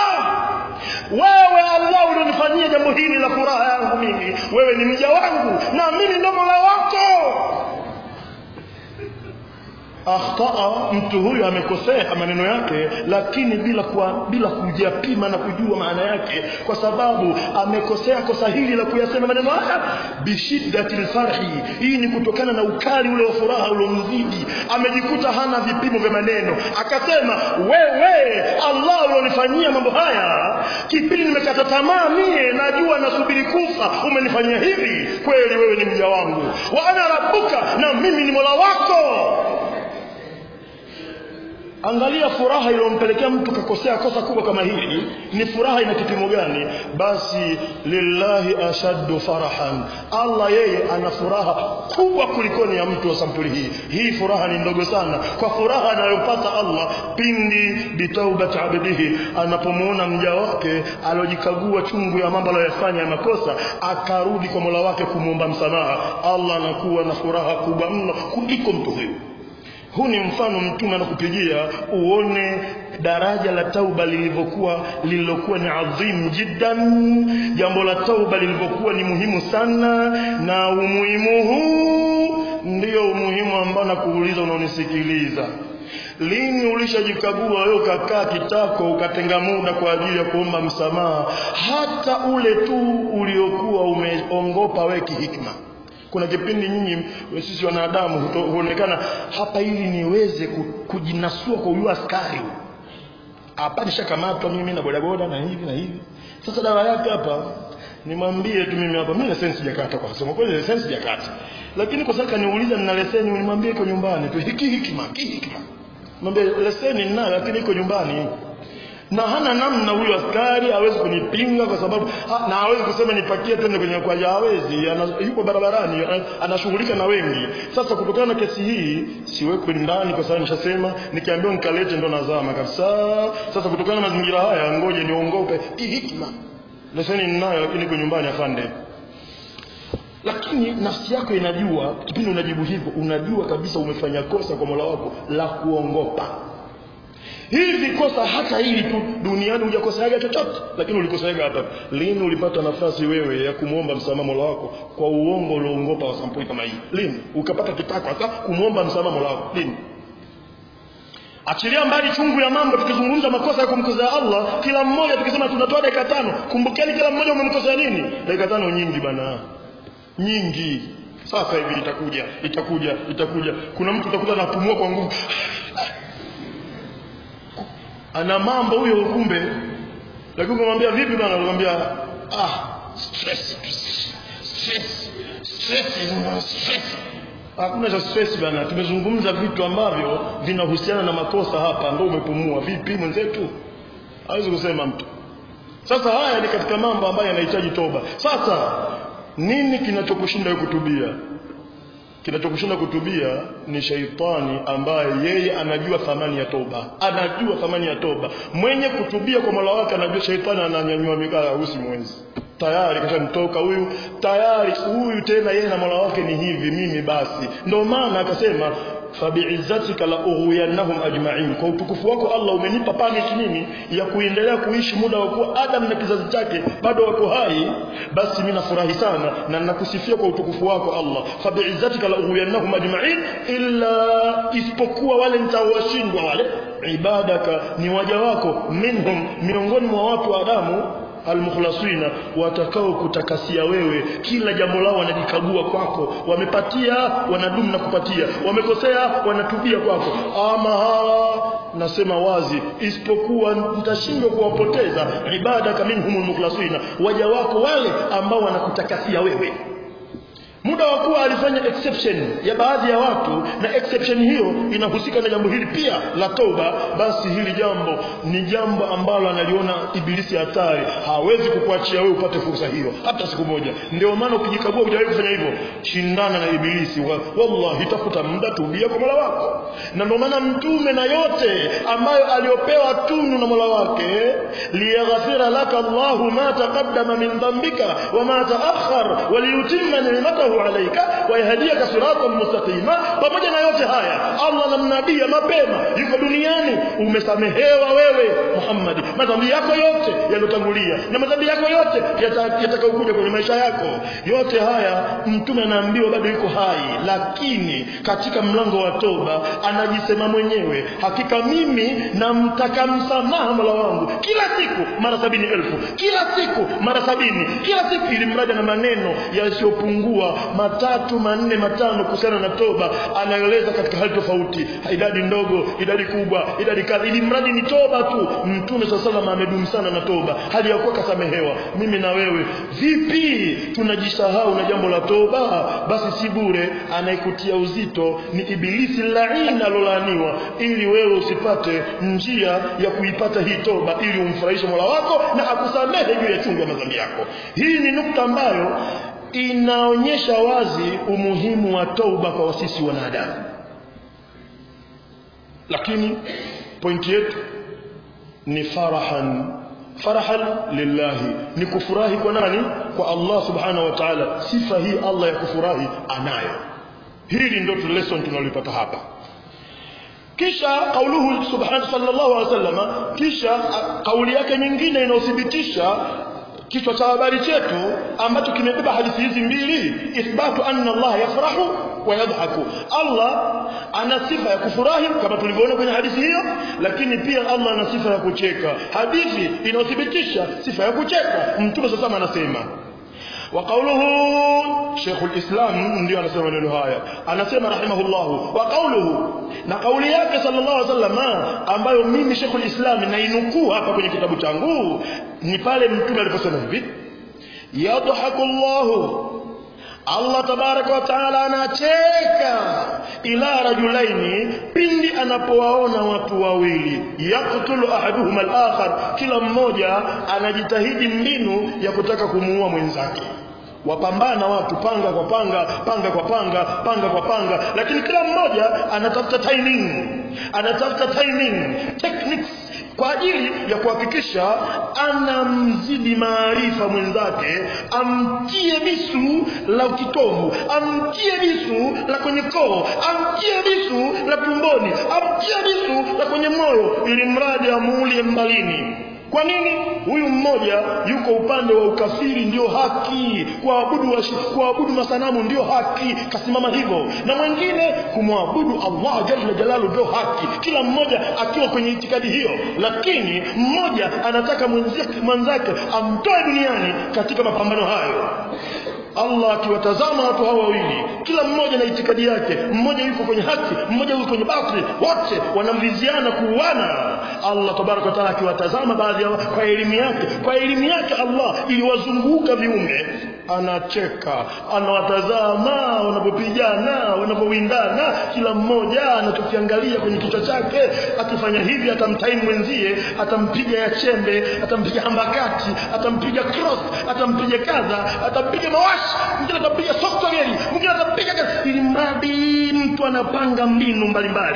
wewe Allah ulionifanyia jambo hili la furaha yangu mimi wewe ni mja wangu na mimi ndo Mola wako akhtaa mtu huyu amekosea maneno yake lakini bila kuwa, bila kujapima na kujua maana yake kwa sababu amekosea kosa hili la kuyasema maneno haya bishiddati lfarhi hii ni kutokana na ukali ule wa furaha uliomzidi amejikuta hana vipimo vya maneno akasema wewe Allah ulionifanyia mambo haya kipindi nimekata tamaa mie najua nasubiri kufa umenifanyia hivi kweli wewe ni mja wangu wa ana rabbuka na mimi ni mola wako angalia furaha iliyompelekea mtu kakosea kosa kubwa kama hili ni furaha ina kipimo gani basi lillahi ashaddu farahan Allah yeye ana furaha kubwa kulikoni ya mtu wa sampuli hii hii furaha ni ndogo sana kwa furaha anayopata Allah pindi bitaubat abdihi anapomuona mja wake alojikagua chungu ya mambo aliyofanya ya makosa akarudi kwa Mola wake kumuomba msamaha Allah anakuwa na furaha kubwa mno kuliko mtu huyo huu ni mfano mtume anakupigia uone daraja la tauba lilivyokuwa lililokuwa ni adhim jiddan jambo la tauba lilivyokuwa ni muhimu sana na umuhimu huu ndio umuhimu ambao nakuuliza unaonisikiliza lini ulishajikagua wewe ukakaa kitako ukatenga muda kwa ajili ya kuomba msamaha hata ule tu uliokuwa umeongopa wewe kihikma kuna kipindi nyinyi sisi wanadamu huonekana hapa ili niweze kujinasua kwa huyu askari hapa nishakamatwa mimi na bodaboda na hivi na hivi sasa dawa yake hapa nimwambie tu mimi hapa mimi leseni sijakata kwa sababu kweli leseni sijakata lakini kwa sababu kaniuliza nina leseni nimwambie iko nyumbani tu hiki hikima hikima mwambie leseni ninayo lakini iko nyumbani na hana namna huyo askari hawezi kunipinga kwa sababu ha, na hawezi kusema nipakie twende kwenye kwaja hawezi ana, yuko barabarani anashughulika na wengi sasa kutokana na kesi hii siwekwi ndani kwa sababu nishasema nikiambiwa nikalete ndo nazama kabisa sasa kutokana na mazingira haya ngoje niongope hii hikma leseni ninayo lakini iko nyumbani afande lakini nafsi yako inajua kipindi unajibu hivyo unajua kabisa umefanya kosa kwa Mola wako la kuongopa hivi kosa hata hili tu duniani hujakosaga chochote lakini ulikosaga hapa lini ulipata nafasi wewe ya kumwomba msamaha Mola wako kwa uongo ulioongopa wa sampuli kama hii lini ukapata kitako hata kumwomba msamaha Mola wako lini achilia mbali chungu ya mambo tukizungumza makosa ya kumkosea Allah kila mmoja tukisema tunatoa dakika tano kumbukeni kila mmoja umemkosea nini dakika tano nyingi bana nyingi sasa hivi itakuja itakuja itakuja kuna mtu utakuta anapumua kwa nguvu ana mambo huyo kumbe lakini kumwambia vipi bwana anakuambia ah stress stress stress stress hakuna cha stress bana tumezungumza vitu ambavyo vinahusiana na makosa hapa ndio umepumua vipi mwenzetu hawezi kusema mtu sasa haya ni katika mambo ambayo yanahitaji toba sasa nini kinachokushinda kutubia kinachokushinda kutubia ni shaitani ambaye yeye anajua thamani ya toba anajua thamani ya toba mwenye kutubia kwa Mola wake anajua shaitani ananyanyua mikala usi mwenzi tayari kashamtoka huyu tayari huyu tena yeye na Mola wake ni hivi mimi basi ndio maana akasema fabiizzatika la ughwiyannahum ajma'in kwa utukufu wako Allah umenipa permit mimi ya kuendelea kuishi muda wa kuwa Adam na kizazi chake bado wako hai basi mimi nafurahi sana na nakusifia kwa utukufu wako Allah fabiizzatika la ughwiyannahum ajma'in illa isipokuwa wale nitawashindwa wale ibadaka ni waja wako minhum miongoni mwa watu wa Adamu almukhlasina watakao kutakasia wewe kila jambo lao wanajikagua kwako wamepatia wanadumu na kupatia wamekosea wanatubia kwako ama hawa nasema wazi isipokuwa nitashindwa kuwapoteza ibada minhumul mukhlasina waja wako wale ambao wanakutakasia wewe muda wa kuwa alifanya exception ya baadhi ya watu na exception hiyo inahusika na jambo hili pia la toba basi hili jambo ni jambo ambalo analiona ibilisi hatari hawezi kukuachia wewe upate fursa hiyo hata siku moja ndio maana ukijikagua hujawahi kufanya hivyo shindana na ibilisi wa, wallahi tafuta muda tubia kwa Mola wako na ndio maana mtume na yote ambayo aliopewa tunu na Mola wake liyaghfira laka Allahu ma taqaddama min dhanbika wa ma ta'akhkhar wa liyutimma ni'matahu الله عليك ويهديك صراطا مستقيما pamoja na yote haya Allah namnabia mapema yuko duniani umesamehewa wewe Muhammad madhambi yako yote yalotangulia na madhambi yako yote yatakayokuja kwenye maisha yako yote haya mtume anaambiwa bado yuko hai lakini katika mlango wa toba anajisema mwenyewe hakika mimi namtaka msamaha Mola wangu kila siku mara sabini elfu kila siku mara sabini kila siku ili mradi na maneno yasiyopungua matatu manne matano kuhusiana na toba anaeleza katika hali tofauti idadi ndogo idadi kubwa idadi kadhi ili mradi ni toba tu mtume swalla salam amedumu sana na toba hali ya kuwa kasamehewa mimi na wewe vipi tunajisahau na jambo la toba basi si bure anayekutia uzito ni ibilisi laini alolaaniwa ili wewe usipate njia ya kuipata hii toba ili umfurahishe Mola wako na akusamehe juu ya chungu ya madhambi yako hii ni nukta ambayo inaonyesha wazi umuhimu wa tauba kwa sisi wanadamu lakini pointi yetu ni farahan farahan lillahi ni kufurahi kwa nani kwa Allah subhanahu wa ta'ala sifa hii Allah ya kufurahi anayo hili ndio lesson tunalipata hapa kisha kauluhu subhanahu sallallahu alaihi wasallam kisha kauli yake nyingine inayothibitisha kichwa cha habari chetu ambacho kimebeba hadithi hizi mbili ithbatu anna Allah yafrahu wa yadhaku Allah ana sifa ya kufurahi kama tulivyoona kwenye hadithi hiyo lakini pia Allah ana sifa ya kucheka hadithi inayothibitisha sifa ya kucheka mtume sasa anasema وقوله شيخ الإسلام ndio anasema maneno haya anasema rahimahullah wa qawluhu na kauli yake sallallahu alaihi wasallam ambayo mimi Sheikh al-Islam nainukuu hapa kwenye kitabu changu ni pale mtume aliposema hivi yadhaku Allah Allah tabaraka wa taala anacheka ila rajulaini pindi anapowaona watu wawili yaktulu ahaduhuma al-akhar kila mmoja anajitahidi mbinu ya kutaka kumuua mwenzake wapambana watu panga kwa panga panga kwa panga panga kwa panga lakini kila mmoja anatafuta timing anatafuta timing techniques kwa ajili ya kuhakikisha anamzidi maarifa mwenzake amtie bisu la kitovu amtie bisu la kwenye koo amtie bisu la tumboni amtie bisu la kwenye moyo ili mradi amuulie mbalini kwa nini huyu mmoja yuko upande wa ukafiri ndio haki kuabudu kuabudu masanamu ndio haki kasimama hivyo na mwingine kumwabudu Allah jalla jalalu ndio haki kila mmoja akiwa kwenye itikadi hiyo lakini mmoja anataka mwenzake amtoe duniani katika mapambano hayo Allah akiwatazama watu hawa wawili kila mmoja na itikadi yake mmoja yuko kwenye haki mmoja yuko kwenye batili wote wanamviziana kuuana Allah tabaraka wa taala akiwatazama baadhi yao kwa elimu yake kwa elimu yake Allah iliwazunguka viumbe anacheka anawatazama wanapopigana wanapowindana kila mmoja anachokiangalia kwenye kichwa chake akifanya hivi atamtaimu mwenzie atampiga ya chembe atampiga hambakati atampiga cross atampiga kadha atampiga mawashi mwingine atampiga software mwingine atampiga ili mradi mtu anapanga mbinu mbalimbali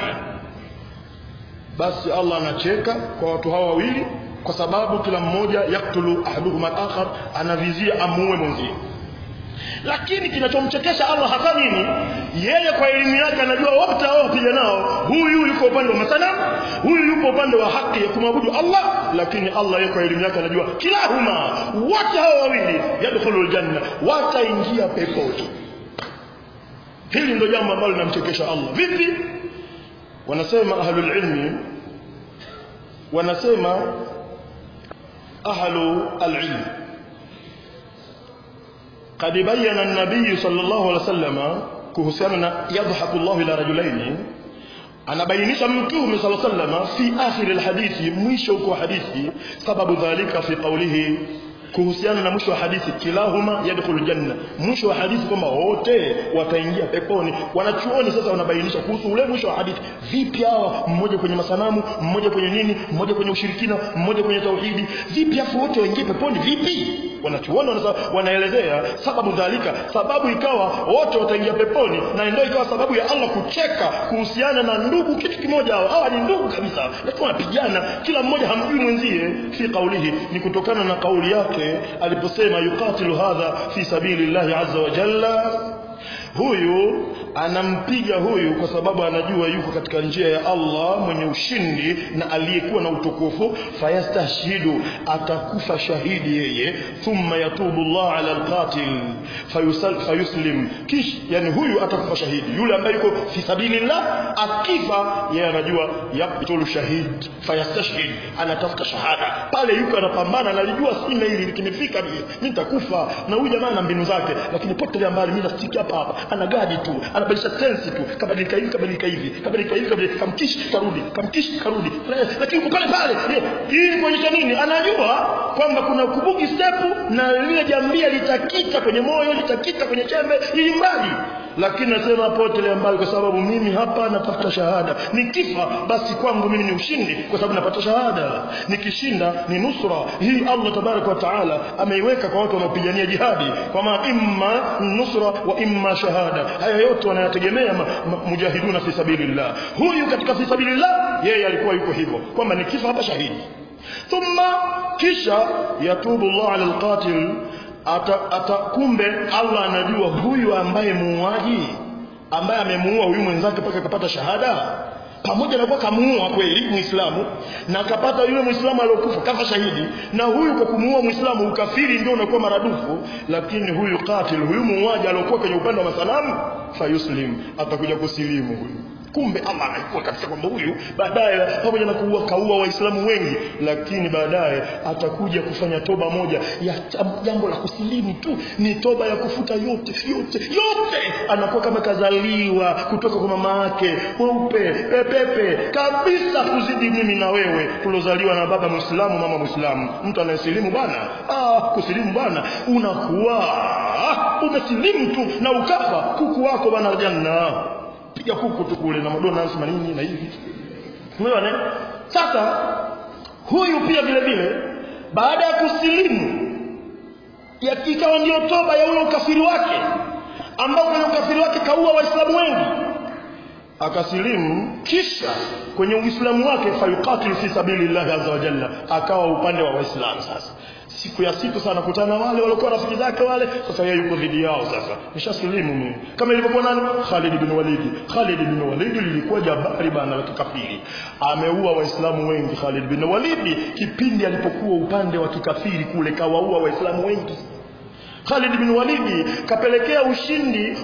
basi Allah anacheka kwa watu hawa wawili kwa sababu kila mmoja yaktulu ahaduhuma al-akhar anavizia amuue mwenzie lakini kinachomchekesha Allah hasa nini yeye kwa elimu yake anajua wote hao wapiga nao huyu yuko upande wa masanamu huyu yupo upande wa haki ya kumwabudu Allah lakini Allah yeye kwa elimu yake anajua kilahuma wote hao wawili yadkhulul janna wataingia peponi hili ndio jambo ambalo linamchekesha Allah vipi wanasema ahlul ilmi wanasema ahlu al-ilm قد بين النبي صلى الله عليه وسلم kuhusiana na yadhaku Allah ila rajulaini anabainisha mtume صلى الله عليه وسلم fi akhir alhadithi mwisho kwa hadithi sababu dhalika fi qawlihi kuhusiana na mwisho wa hadithi kilahuma yadkhulu janna mwisho wa hadithi kwamba wote wataingia peponi wanachuoni sasa wanabainisha kuhusu ule mwisho wa hadithi vipi hawa mmoja kwenye masanamu mmoja kwenye nini mmoja kwenye ushirikina mmoja kwenye tauhidi vipi afu wote waingie peponi vipi wanachuoni wanaelezea sababu dhalika sababu ikawa wote wataingia peponi na ndio ikawa sababu ya Allah kucheka kuhusiana na ndugu kitu kimoja hao hawa ni ndugu kabisa lakini wanapigana kila mmoja hamjui mwenzie fi kaulihi ni kutokana na kauli yake aliposema yuqatilu hadha fi sabilillahi azza wa jalla huyu anampiga huyu kwa sababu anajua yuko katika njia ya Allah mwenye ushindi na aliyekuwa na utukufu fayastashhidu atakufa shahidi yeye thumma yatubu Allah ala alqatil fayusal fayuslim kish yani huyu atakufa shahidi yule ambaye yuko fi sabilillah akifa yeye anajua yaqtulu shahid fayastashhid anatafuta shahada pale yuko anapambana analijua sina hili likimefika mimi nitakufa na huyu jamaa ana mbinu zake lakini potelea mbali mimi nastiki hapa hapa ana gadi tu anabadilisha tensi tu kabadilika hivi kabadilika hivi kabadilika hivi kabadilika kamkishi karudi kamkishi karudi lakini uko pale pale hii kuonyesha nini anajua kwamba kuna kubuki step na lile jambia litakita kwenye moyo litakita kwenye chembe ili mradi lakini nasema potelea mbali kwa sababu mimi hapa napata shahada nikifa basi kwangu mimi ni ushindi kwa sababu napata shahada nikishinda ni nusra hii Allah tabaraka wa taala ameiweka kwa watu wanaopigania jihadi kwa maana imma nusra wa imma shahada haya yote wanayategemea mujahiduna fi sabilillah huyu katika fi sabilillah yeye alikuwa yuko hivyo kwamba nikifa hapa shahidi thumma kisha yatubu Allah ala alqatil ata, ata kumbe Allah anajua huyu ambaye muuaji ambaye amemuua huyu mwenzake mpaka akapata shahada pamoja na kuwa kamuua kweli muislamu na akapata yule muislamu aliyokufa kafa shahidi na huyu kwa kumuua muislamu ukafiri ndio unakuwa maradufu lakini huyu qatil huyu muuaji aliyokuwa kwenye upande wa masanamu fayuslim atakuja kusilimu huyu kumbe Allah anajua kabisa kwamba huyu baadaye pamoja na kuua kaua waislamu wengi lakini baadaye atakuja kufanya toba moja ya jambo la kusilimu tu ni toba ya kufuta yote yote yote anakuwa kama kazaliwa kutoka kwa mama yake weupe pepepe kabisa kuzidi mimi na wewe tulozaliwa na baba muislamu mama muislamu mtu anayesilimu bwana ah kusilimu bwana unakuwa ah, umesilimu tu na ukafa kuku wako bwana janna piga kuku tu kule na madona nasema nini na hivi umeona sasa huyu pia vile vile baada ya kusilimu ikawa ndio toba ya ule ukafiri wake ambao kwenye ukafiri wake kaua waislamu wengi akasilimu kisha kwenye uislamu wake fayuqatil fi sabilillahi azza wa jalla akawa upande wa waislamu sasa siku ya siku sana kutana wale walikuwa rafiki zake wale sasa yeye yuko dhidi yao sasa nishasilimu mimi kama ilivyokuwa nani Khalid bin Walid Khalid bin Walid lilikuwa jabari bana la kikafiri ameua waislamu wengi Khalid bin Walid kipindi alipokuwa upande wa kikafiri kule kawaua waislamu wengi Khalid bin Walid kapelekea ushindi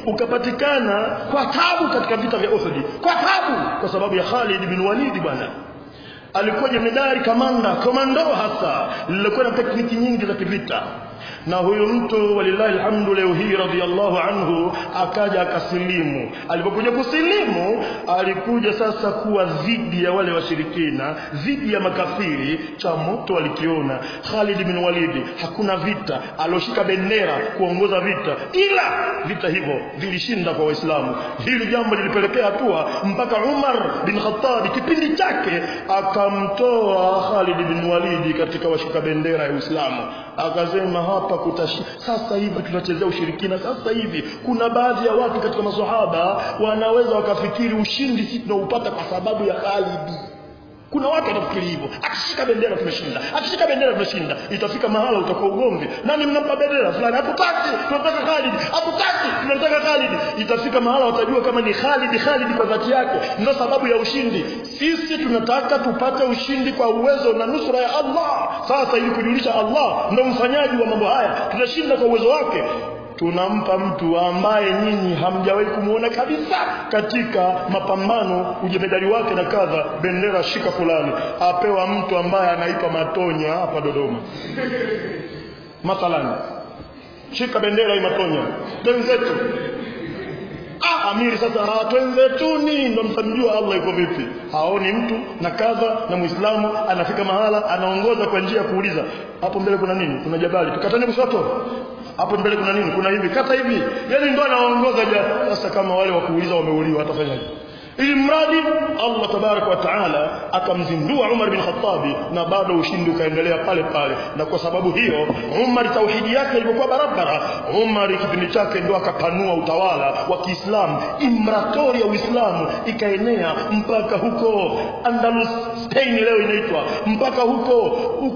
ukapatikana kwa tabu katika vita vya Uhud kwa tabu kwa sababu ya Khalid bin Walid bwana alikuwa jemedari kamanda komando hasa lilikuwa na tekniki nyingi za kivita na huyu mtu walillahi alhamdu leo hii radhiallahu anhu akaja akasilimu alipokuja kusilimu alikuja sasa kuwa dhidi ya wale washirikina dhidi ya makafiri cha moto alikiona Khalid bin Walid hakuna vita alioshika bendera kuongoza vita ila vita hivyo vilishinda kwa waislamu hili jambo lilipelekea hatua mpaka Umar bin Khattab kipindi chake akamtoa Khalid bin Walid katika washika bendera ya Uislamu akasema hapa kutashi sasa hivi tunachezea ushirikina sasa hivi kuna baadhi ya watu katika maswahaba wanaweza wakafikiri ushindi si tunaupata kwa sababu ya Khalid kuna watu watafikiri hivyo akishika bendera tumeshinda akishika bendera tumeshinda itafika mahala utakuwa ugomvi nani mnampa bendera fulani hatutaki tunataka Khalid hatutaki tunataka Khalid itafika mahala watajua kama ni Khalid Khalid kwa dhati yake ndio sababu ya ushindi sisi tunataka tupate ushindi kwa uwezo na nusura ya Allah sasa ili kujulisha Allah ndio mfanyaji wa mambo haya tunashinda kwa uwezo wake tunampa mtu ambaye nyinyi hamjawahi kumuona kabisa katika mapambano ujemedari wake na kadha bendera shika fulani apewa mtu ambaye anaipa matonya hapa Dodoma mathalan shika bendera hii matonya twenzetu ah amiri sasa ah twenzetuni ndo mtamjua Allah yuko vipi haoni mtu na kadha na muislamu anafika mahala anaongoza kwa njia ya kuuliza hapo mbele kuna nini kuna jabali tukatane kushoto hapo mbele kuna nini kuna hivi kata hivi yani ndo anaongoza ja sasa kama wale wa kuuliza wameuliwa atafanyaje ili mradi Allah tabarak wa taala akamzindua Umar bin Khattabi na bado ushindi ukaendelea pale pale na kwa sababu hiyo Umar tauhidi yake ilikuwa barabara Umar kipindi chake ndo akapanua utawala wa Kiislamu imratori ya Uislamu ikaenea mpaka huko Andalus Spain leo inaitwa mpaka huko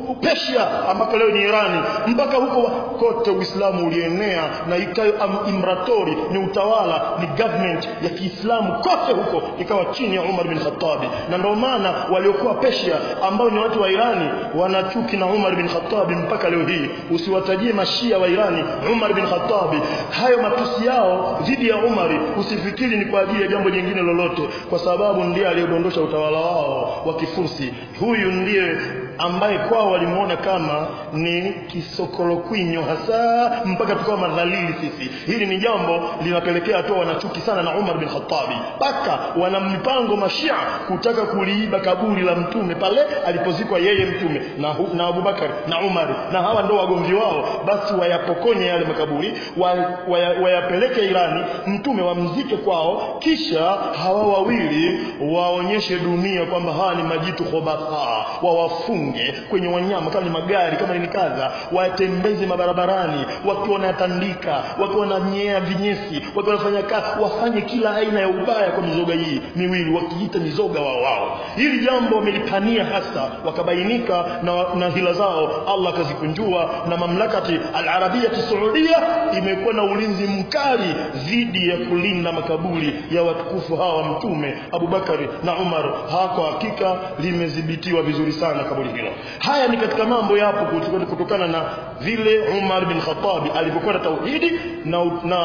Persia ambapo leo ni Irani mpaka huko kote Uislamu ulienea na ikawa imratori ni utawala ni government ya Kiislamu kote huko ikawa chini ya Umar bin Khattab na ndio maana waliokuwa Persia ambao ni watu wa Irani wanachuki na Umar bin Khattab mpaka leo hii usiwatajie mashia wa Irani Umar bin Khattab hayo matusi yao dhidi ya Umar usifikiri ni kwa ajili ya jambo jingine lolote kwa sababu ndiye aliyodondosha utawala wao wa kifursi huyu ndiye ambaye kwao walimuona kama ni kisokolokwinyo hasa mpaka tukawa madhalili sisi hili ni jambo linapelekea hatua wanachuki sana na Umar bin Khattab mpaka wana mipango mashia kutaka kuliiba kaburi la mtume pale alipozikwa yeye mtume na, hu, na Abubakar na Umar na hawa ndo wagomvi wao basi wayapokonye yale makaburi wayapeleke waya Irani mtume wamzike kwao kisha hawa wawili waonyeshe dunia kwamba hawa ni majitu khobatha wawafunge kwenye wanyama kama ni magari kama ni kadha watembeze mabarabarani wakiwa wanatandika wakiwa wananyea vinyesi wakiwa wanafanya kazi wafanye kila aina ya ubaya kwa mizoga hii miwili wakiita mizoga wao wao hili jambo wamelipania hasa wakabainika na, na hila zao Allah akazikunjua na mamlakati al-Arabia Saudia imekuwa na ulinzi mkali dhidi ya kulinda makaburi ya watukufu hawa mtume Abubakari na Umar hako hakika limedhibitiwa vizuri sana kaburi hilo haya ni katika mambo yapo kutokana na vile Umar bin Khattab alivyokuwa na tauhidi na, na,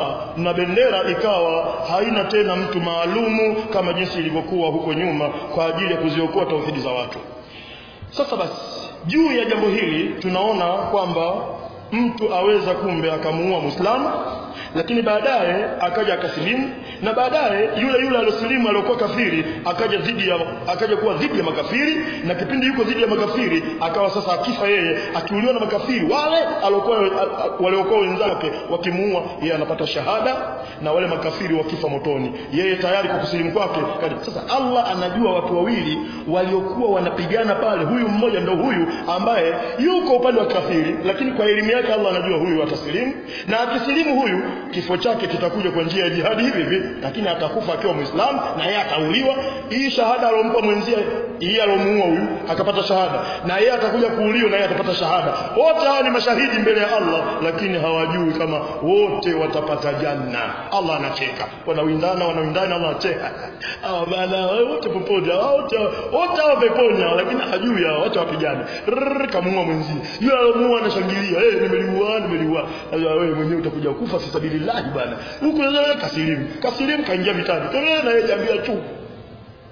na bendera ikawa haina tena mtu maalumu kama jinsi ilivyokuwa huko nyuma kwa ajili ya kuziokoa tauhidi za watu sasa basi juu ya jambo hili tunaona kwamba mtu aweza kumbe akamuua Muislamu lakini baadaye akaja akasilimu na baadaye yule yule aliyosilimu aliyokuwa kafiri akaja dhidi ya akaja kuwa dhidi ya makafiri na kipindi yuko dhidi ya makafiri akawa sasa akifa yeye akiuliwa na makafiri wale aliokuwa waliokuwa wenzake wakimuua yeye anapata shahada na wale makafiri wakifa motoni yeye tayari kwa kusilimu kwake sasa Allah anajua watu wawili waliokuwa wanapigana pale huyu mmoja ndo huyu ambaye yuko upande wa kafiri lakini kwa elimu yake Allah anajua huyu atasilimu na akisilimu huyu kifo chake kitakuja kwa njia ya jihadi hivi hivi lakini atakufa akiwa muislamu na yeye atauliwa hii shahada alompa mwenzie yeye alomuua huyu akapata shahada na yeye atakuja kuuliwa na yeye atapata shahada wote hawa ni mashahidi mbele ya Allah lakini hawajui kama wote watapata janna Allah anacheka wanawindana wanawindana Allah anacheka hawa bana wote popote wote wote hawa peponi lakini hajui hao wote wapigane kamuua mwenzie yule alomuua anashangilia eh nimeliua nimeliua wewe mwenyewe utakuja kufa fi sabilillah bwana huko kasilimu kasilimu kaingia vitani tena na yeye jambia tu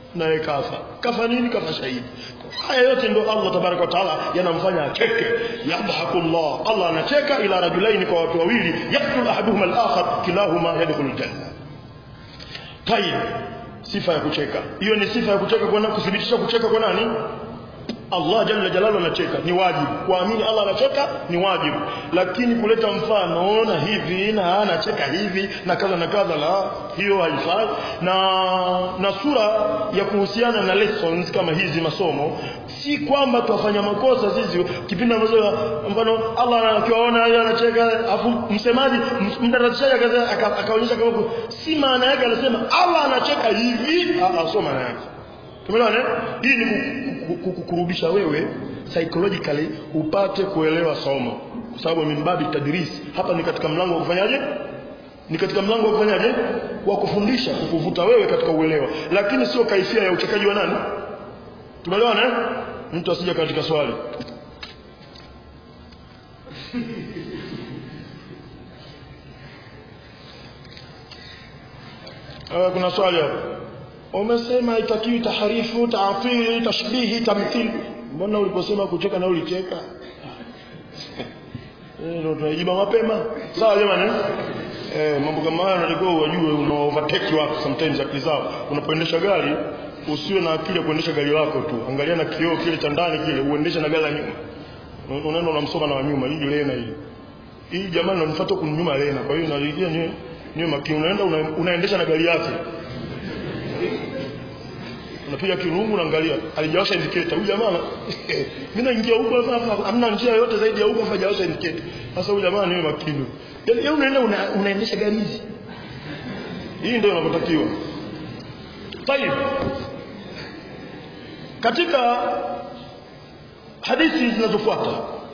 naye kafa kafa nini kafa shahidi haya yote ndio Allah tabaraka wa taala yanamfanya acheke yadhaku Allah Allah anacheka ila rajulaini kwa watu wawili yaktul ahaduhuma al-akhar kilahuma yadkhulul janna tayib sifa ya kucheka hiyo ni sifa ya kucheka kwa nani kuthibitisha kucheka kwa nani Allah jalla jalalu anacheka ni wajibu kuamini Allah anacheka ni wajibu lakini kuleta mfano na hivi na anacheka hivi na kadha na kadha la hiyo haifai na na sura ya kuhusiana na lessons kama hizi masomo si kwamba tuwafanya makosa sisi kipindi ambacho mfano Allah akiwaona yeye anacheka afu msemaji mdarashaji akaonyesha kama si maana yake anasema Allah anacheka hivi ah sio maana yake Tumeelewana? Hii ni kukurudisha wewe psychologically upate kuelewa somo. Kwa sababu mimbabi tadris hapa ni katika mlango wa kufanyaje? Ni katika mlango wa kufanyaje? Wa kufundisha, kukuvuta wewe katika uelewa. Lakini sio kaifia ya uchekaji wa nani? Tumeelewana? Eh? Mtu asije katika swali. Uh, kuna swali hapo umesema haitakiwi taharifu taatili tashbihi tamthili mbona uliposema kucheka na ulicheka ndio tunajiba mapema sawa jamani eh mambo kama haya unatakiwa uwajue una overtake watu sometimes akili zao unapoendesha gari usiwe na akili ya kuendesha gari lako tu angalia na kioo kile cha ndani kile uendeshe na gari la nyuma unaenda unamsoma na wanyuma hii lena hii hii jamani unanifuata kunyuma lena kwa hiyo narudia nyewe nyewe makini unaenda una, unaendesha na gari yake unapiga kirungu unaangalia alijawasha indicator huyu jamaa mimi naingia huko hapa hamna njia yote zaidi ya huko hajawasha indicator sasa huyu jamaa niwe makini yaani yeye unaenda una, unaendesha gari hizi hii ndio inapotakiwa tayib katika hadithi zinazofuata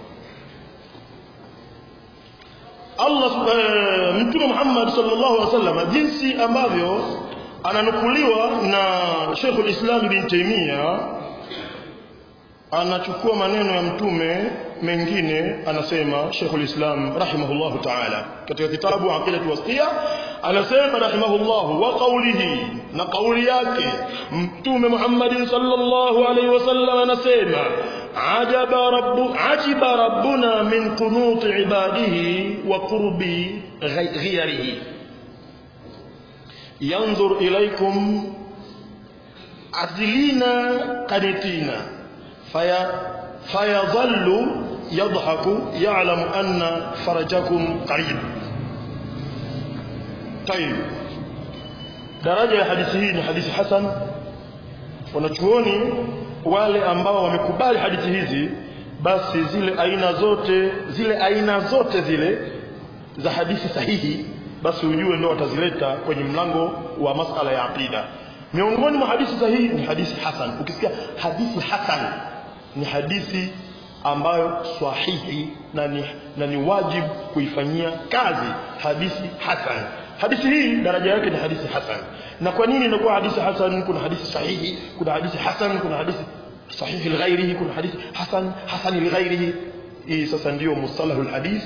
Allah e, Mtume Muhammad sallallahu alaihi wasallam jinsi ambavyo ananukuliwa na Sheikh al-Islam bin Taymiyyah anachukua maneno ya mtume mengine anasema Sheikh al-Islam rahimahullah ta'ala katika kitabu Aqidah Wasiyya anasema rahimahullah wa qawlihi na kauli yake mtume Muhammad sallallahu alaihi wasallam anasema ajaba rabbu ajiba rabbuna min qunut ibadihi wa qurbi ghayrihi yanzur ilaykum azlina qanitina faya fayadhallu yadhaku ya'lamu anna farajakum qarib طيب daraja ya hadithi hii ni hadithi hasan wanachuoni wale ambao wamekubali hadithi hizi basi zile aina zote zile aina zote zile za hadithi sahihi basi ujue ndio watazileta kwenye mlango wa masala ya aqida miongoni mwa hadithi sahihi ni hadithi hasan ukisikia hadithi hasan ni hadithi ambayo sahihi na ni, na ni wajibu kuifanyia kazi hadithi hasan hadithi hii daraja yake ni hadithi hasan na kwa nini inakuwa hadithi hasan kuna hadithi sahihi kuna hadithi hasan kuna hadithi sahihi lighairihi kuna hadithi hasan hasan lighairihi hii sasa ndio mustalahu alhadith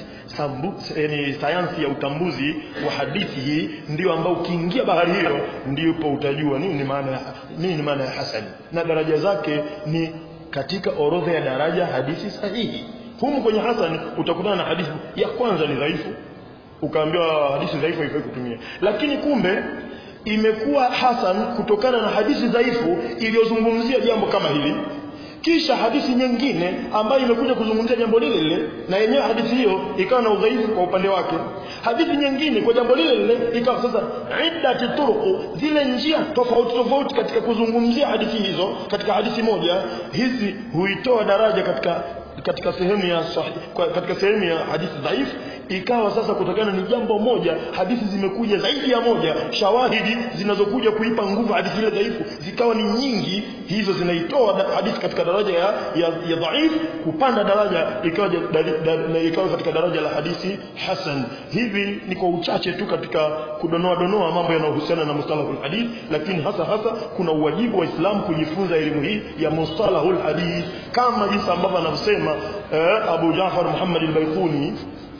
yani sayansi ya utambuzi wa hadithi hii ndio ambao ukiingia bahari hiyo ndipo utajua nini maana nini maana ya hasan na daraja zake ni katika orodha ya daraja hadithi sahihi humu kwenye hasan utakutana na hadithi ya kwanza ni dhaifu ukaambiwa hadithi dhaifu haifai kutumia lakini kumbe imekuwa hasan kutokana na hadithi dhaifu iliyozungumzia jambo kama hili kisha hadithi nyingine ambayo imekuja kuzungumzia jambo lile lile na yenyewe hadithi hiyo ikawa na udhaifu kwa upande wake hadithi nyingine kwa jambo lile lile ikawa sasa iddati turuqu zile njia tofauti tofauti katika kuzungumzia hadithi hizo katika hadithi moja hizi huitoa daraja katika katika sehemu ya sahih, katika sehemu ya hadithi dhaifu ikawa sasa kutokana ni jambo moja hadithi zimekuja zaidi ya moja shawahidi zinazokuja kuipa nguvu hadithi ile dhaifu zikawa ni nyingi hizo zinaitoa hadithi katika daraja ya, ya, ya dhaif kupanda daraja ikawa, da, da, ikawa katika daraja la hadithi hasan hivi ni kwa uchache tu katika kudonoa donoa mambo yanayohusiana na mustalahul hadith lakini hasa hasa kuna uwajibu wa Islam kujifunza elimu hii ya mustalahul hadith kama jinsi ambavyo anavyosema eh, Abu Jafar Muhammad al-Baiquni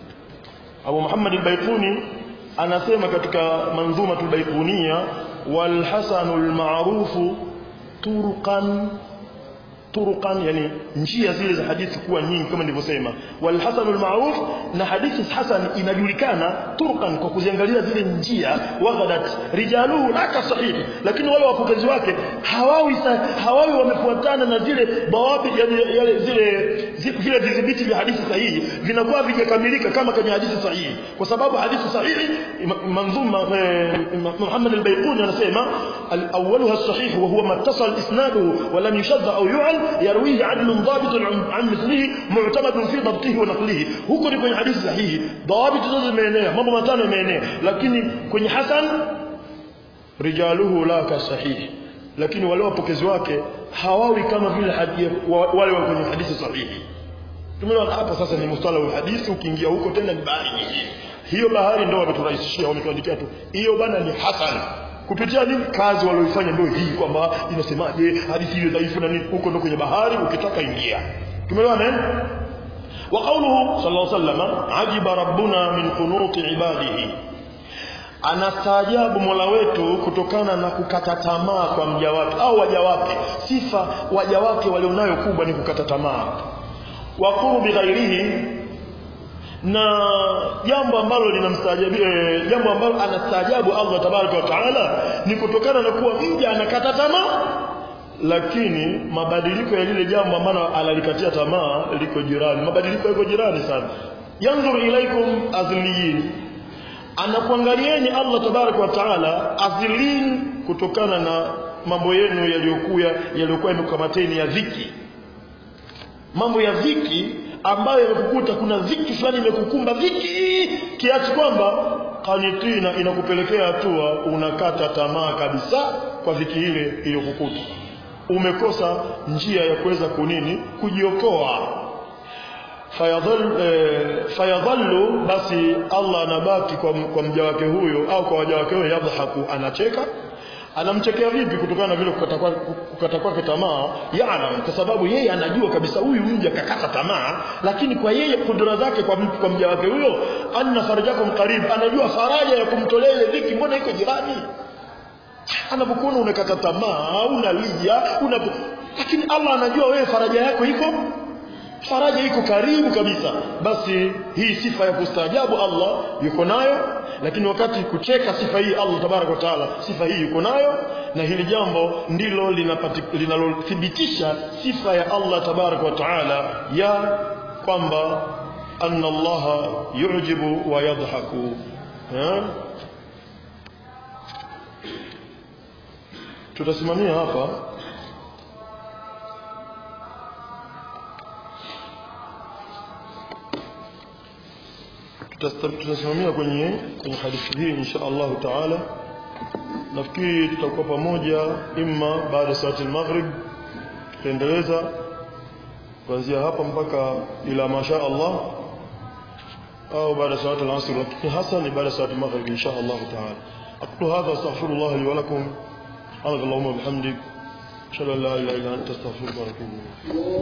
Abu Muhammad al-Baiquni anasema katika manzuma al-Baiquniya wal hasanul ma'ruf turuqan turuqan yani njia zile za hadithi kuwa nyingi kama nilivyosema wal hasan al ma'ruf na hadithi hasan inajulikana turuqan kwa kuziangalia zile njia waghadat rijaluhu laka sahih lakini wale wapokezi wake hawawi hawawi wamefuatana na zile bawabi yani yale zile vile vidhibiti vya hadithi sahihi vinakuwa vijakamilika kama kwenye hadithi sahihi kwa sababu hadithi sahihi manzuma Muhammad al-Baiquni anasema al-awwaluha as-sahih wa huwa mattasal isnaduhu wa lam yushadda au yu'al يرويه عدل ضابط عن مثله معتمد في ضبطه ونقله huko ni kwenye hadithi sahihi dawabit zote zimeenea mambo matano yameenea lakini kwenye hasan rijaluhu la ka sahihi lakini wale wapokezi wake hawawi kama vile wale wa kwenye hadithi sahihi tumeona hapa sasa ni mustalah wa hadithi ukiingia huko tena ni bahari nyingine hiyo bahari ndio wameturahisishia wametuandikia tu hiyo bana ni hasan kupitia nini kazi walioifanya ndio hii kwamba inasemaje hadithi hiyo dhaifu na nini huko ndio kwenye bahari ukitaka ingia tumeelewana eh wa qawluhu sallallahu alaihi wasallam ajiba rabbuna min qunuti ibadihi anastaajabu Mola wetu kutokana na kukata tamaa kwa mja wake au waja wake sifa waja wake walionayo kubwa ni kukata tamaa wa qurbi ghairihi na jambo ambalo linamstaajabia jambo ambalo anastaajabu Allah tabaraka wa taala ni kutokana na kuwa mja anakata tamaa lakini mabadiliko ya lile jambo ambalo analikatia tamaa liko jirani mabadiliko yako jirani sana yanzur ilaikum azliyin anakuangalieni Allah tabaraka wa taala azlin kutokana na mambo yenu yaliyokuwa yaliyokuwa yamekukamateni ya dhiki mambo ya dhiki ambayo imekukuta kuna dhiki fulani imekukumba dhiki kiasi kwamba kanitina inakupelekea hatua unakata tamaa kabisa kwa dhiki ile iliyokukuta umekosa njia ya kuweza kunini kujiokoa fayadhal eh, fayadhallu basi Allah anabaki kwa, kwa mja wake huyo au kwa waja wake huyo yadhahaku anacheka anamchekea vipi kutokana na vile kukata kwake kukata kwake tamaa yalam kwa sababu yeye anajua kabisa huyu mja kakata tamaa lakini kwa yeye kudura zake kwa, kwa mja wake huyo anna farajakum qarib anajua faraja ya kumtolea ile dhiki mbona iko jirani anapokuona unakata tamaa unalia una lakini Allah anajua wewe faraja yako iko faraja iko karibu kabisa basi hii sifa ya kustaajabu Allah yuko nayo lakini wakati kucheka sifa hii Allah tabaraka wa taala sifa hii yuko nayo na hili jambo ndilo linalothibitisha sifa ya Allah tabaraka wa taala ya kwamba anna Allah yujibu wa yadhaku tutasimamia hapa tutasimamia kwenye kwenye hadithi hii insha Allah taala nafikiri tutakuwa pamoja imma baada ya salati al-maghrib tutaendeleza kuanzia hapa mpaka ila masha Allah au baada ya salati al-asr lakini hasa ni baada ya salati al-maghrib insha Allah taala aqulu hadha astaghfirullah li wa lakum subhanakallahumma wa bihamdik ashhadu an la ilaha illa anta astaghfiruka wa atubu ilayk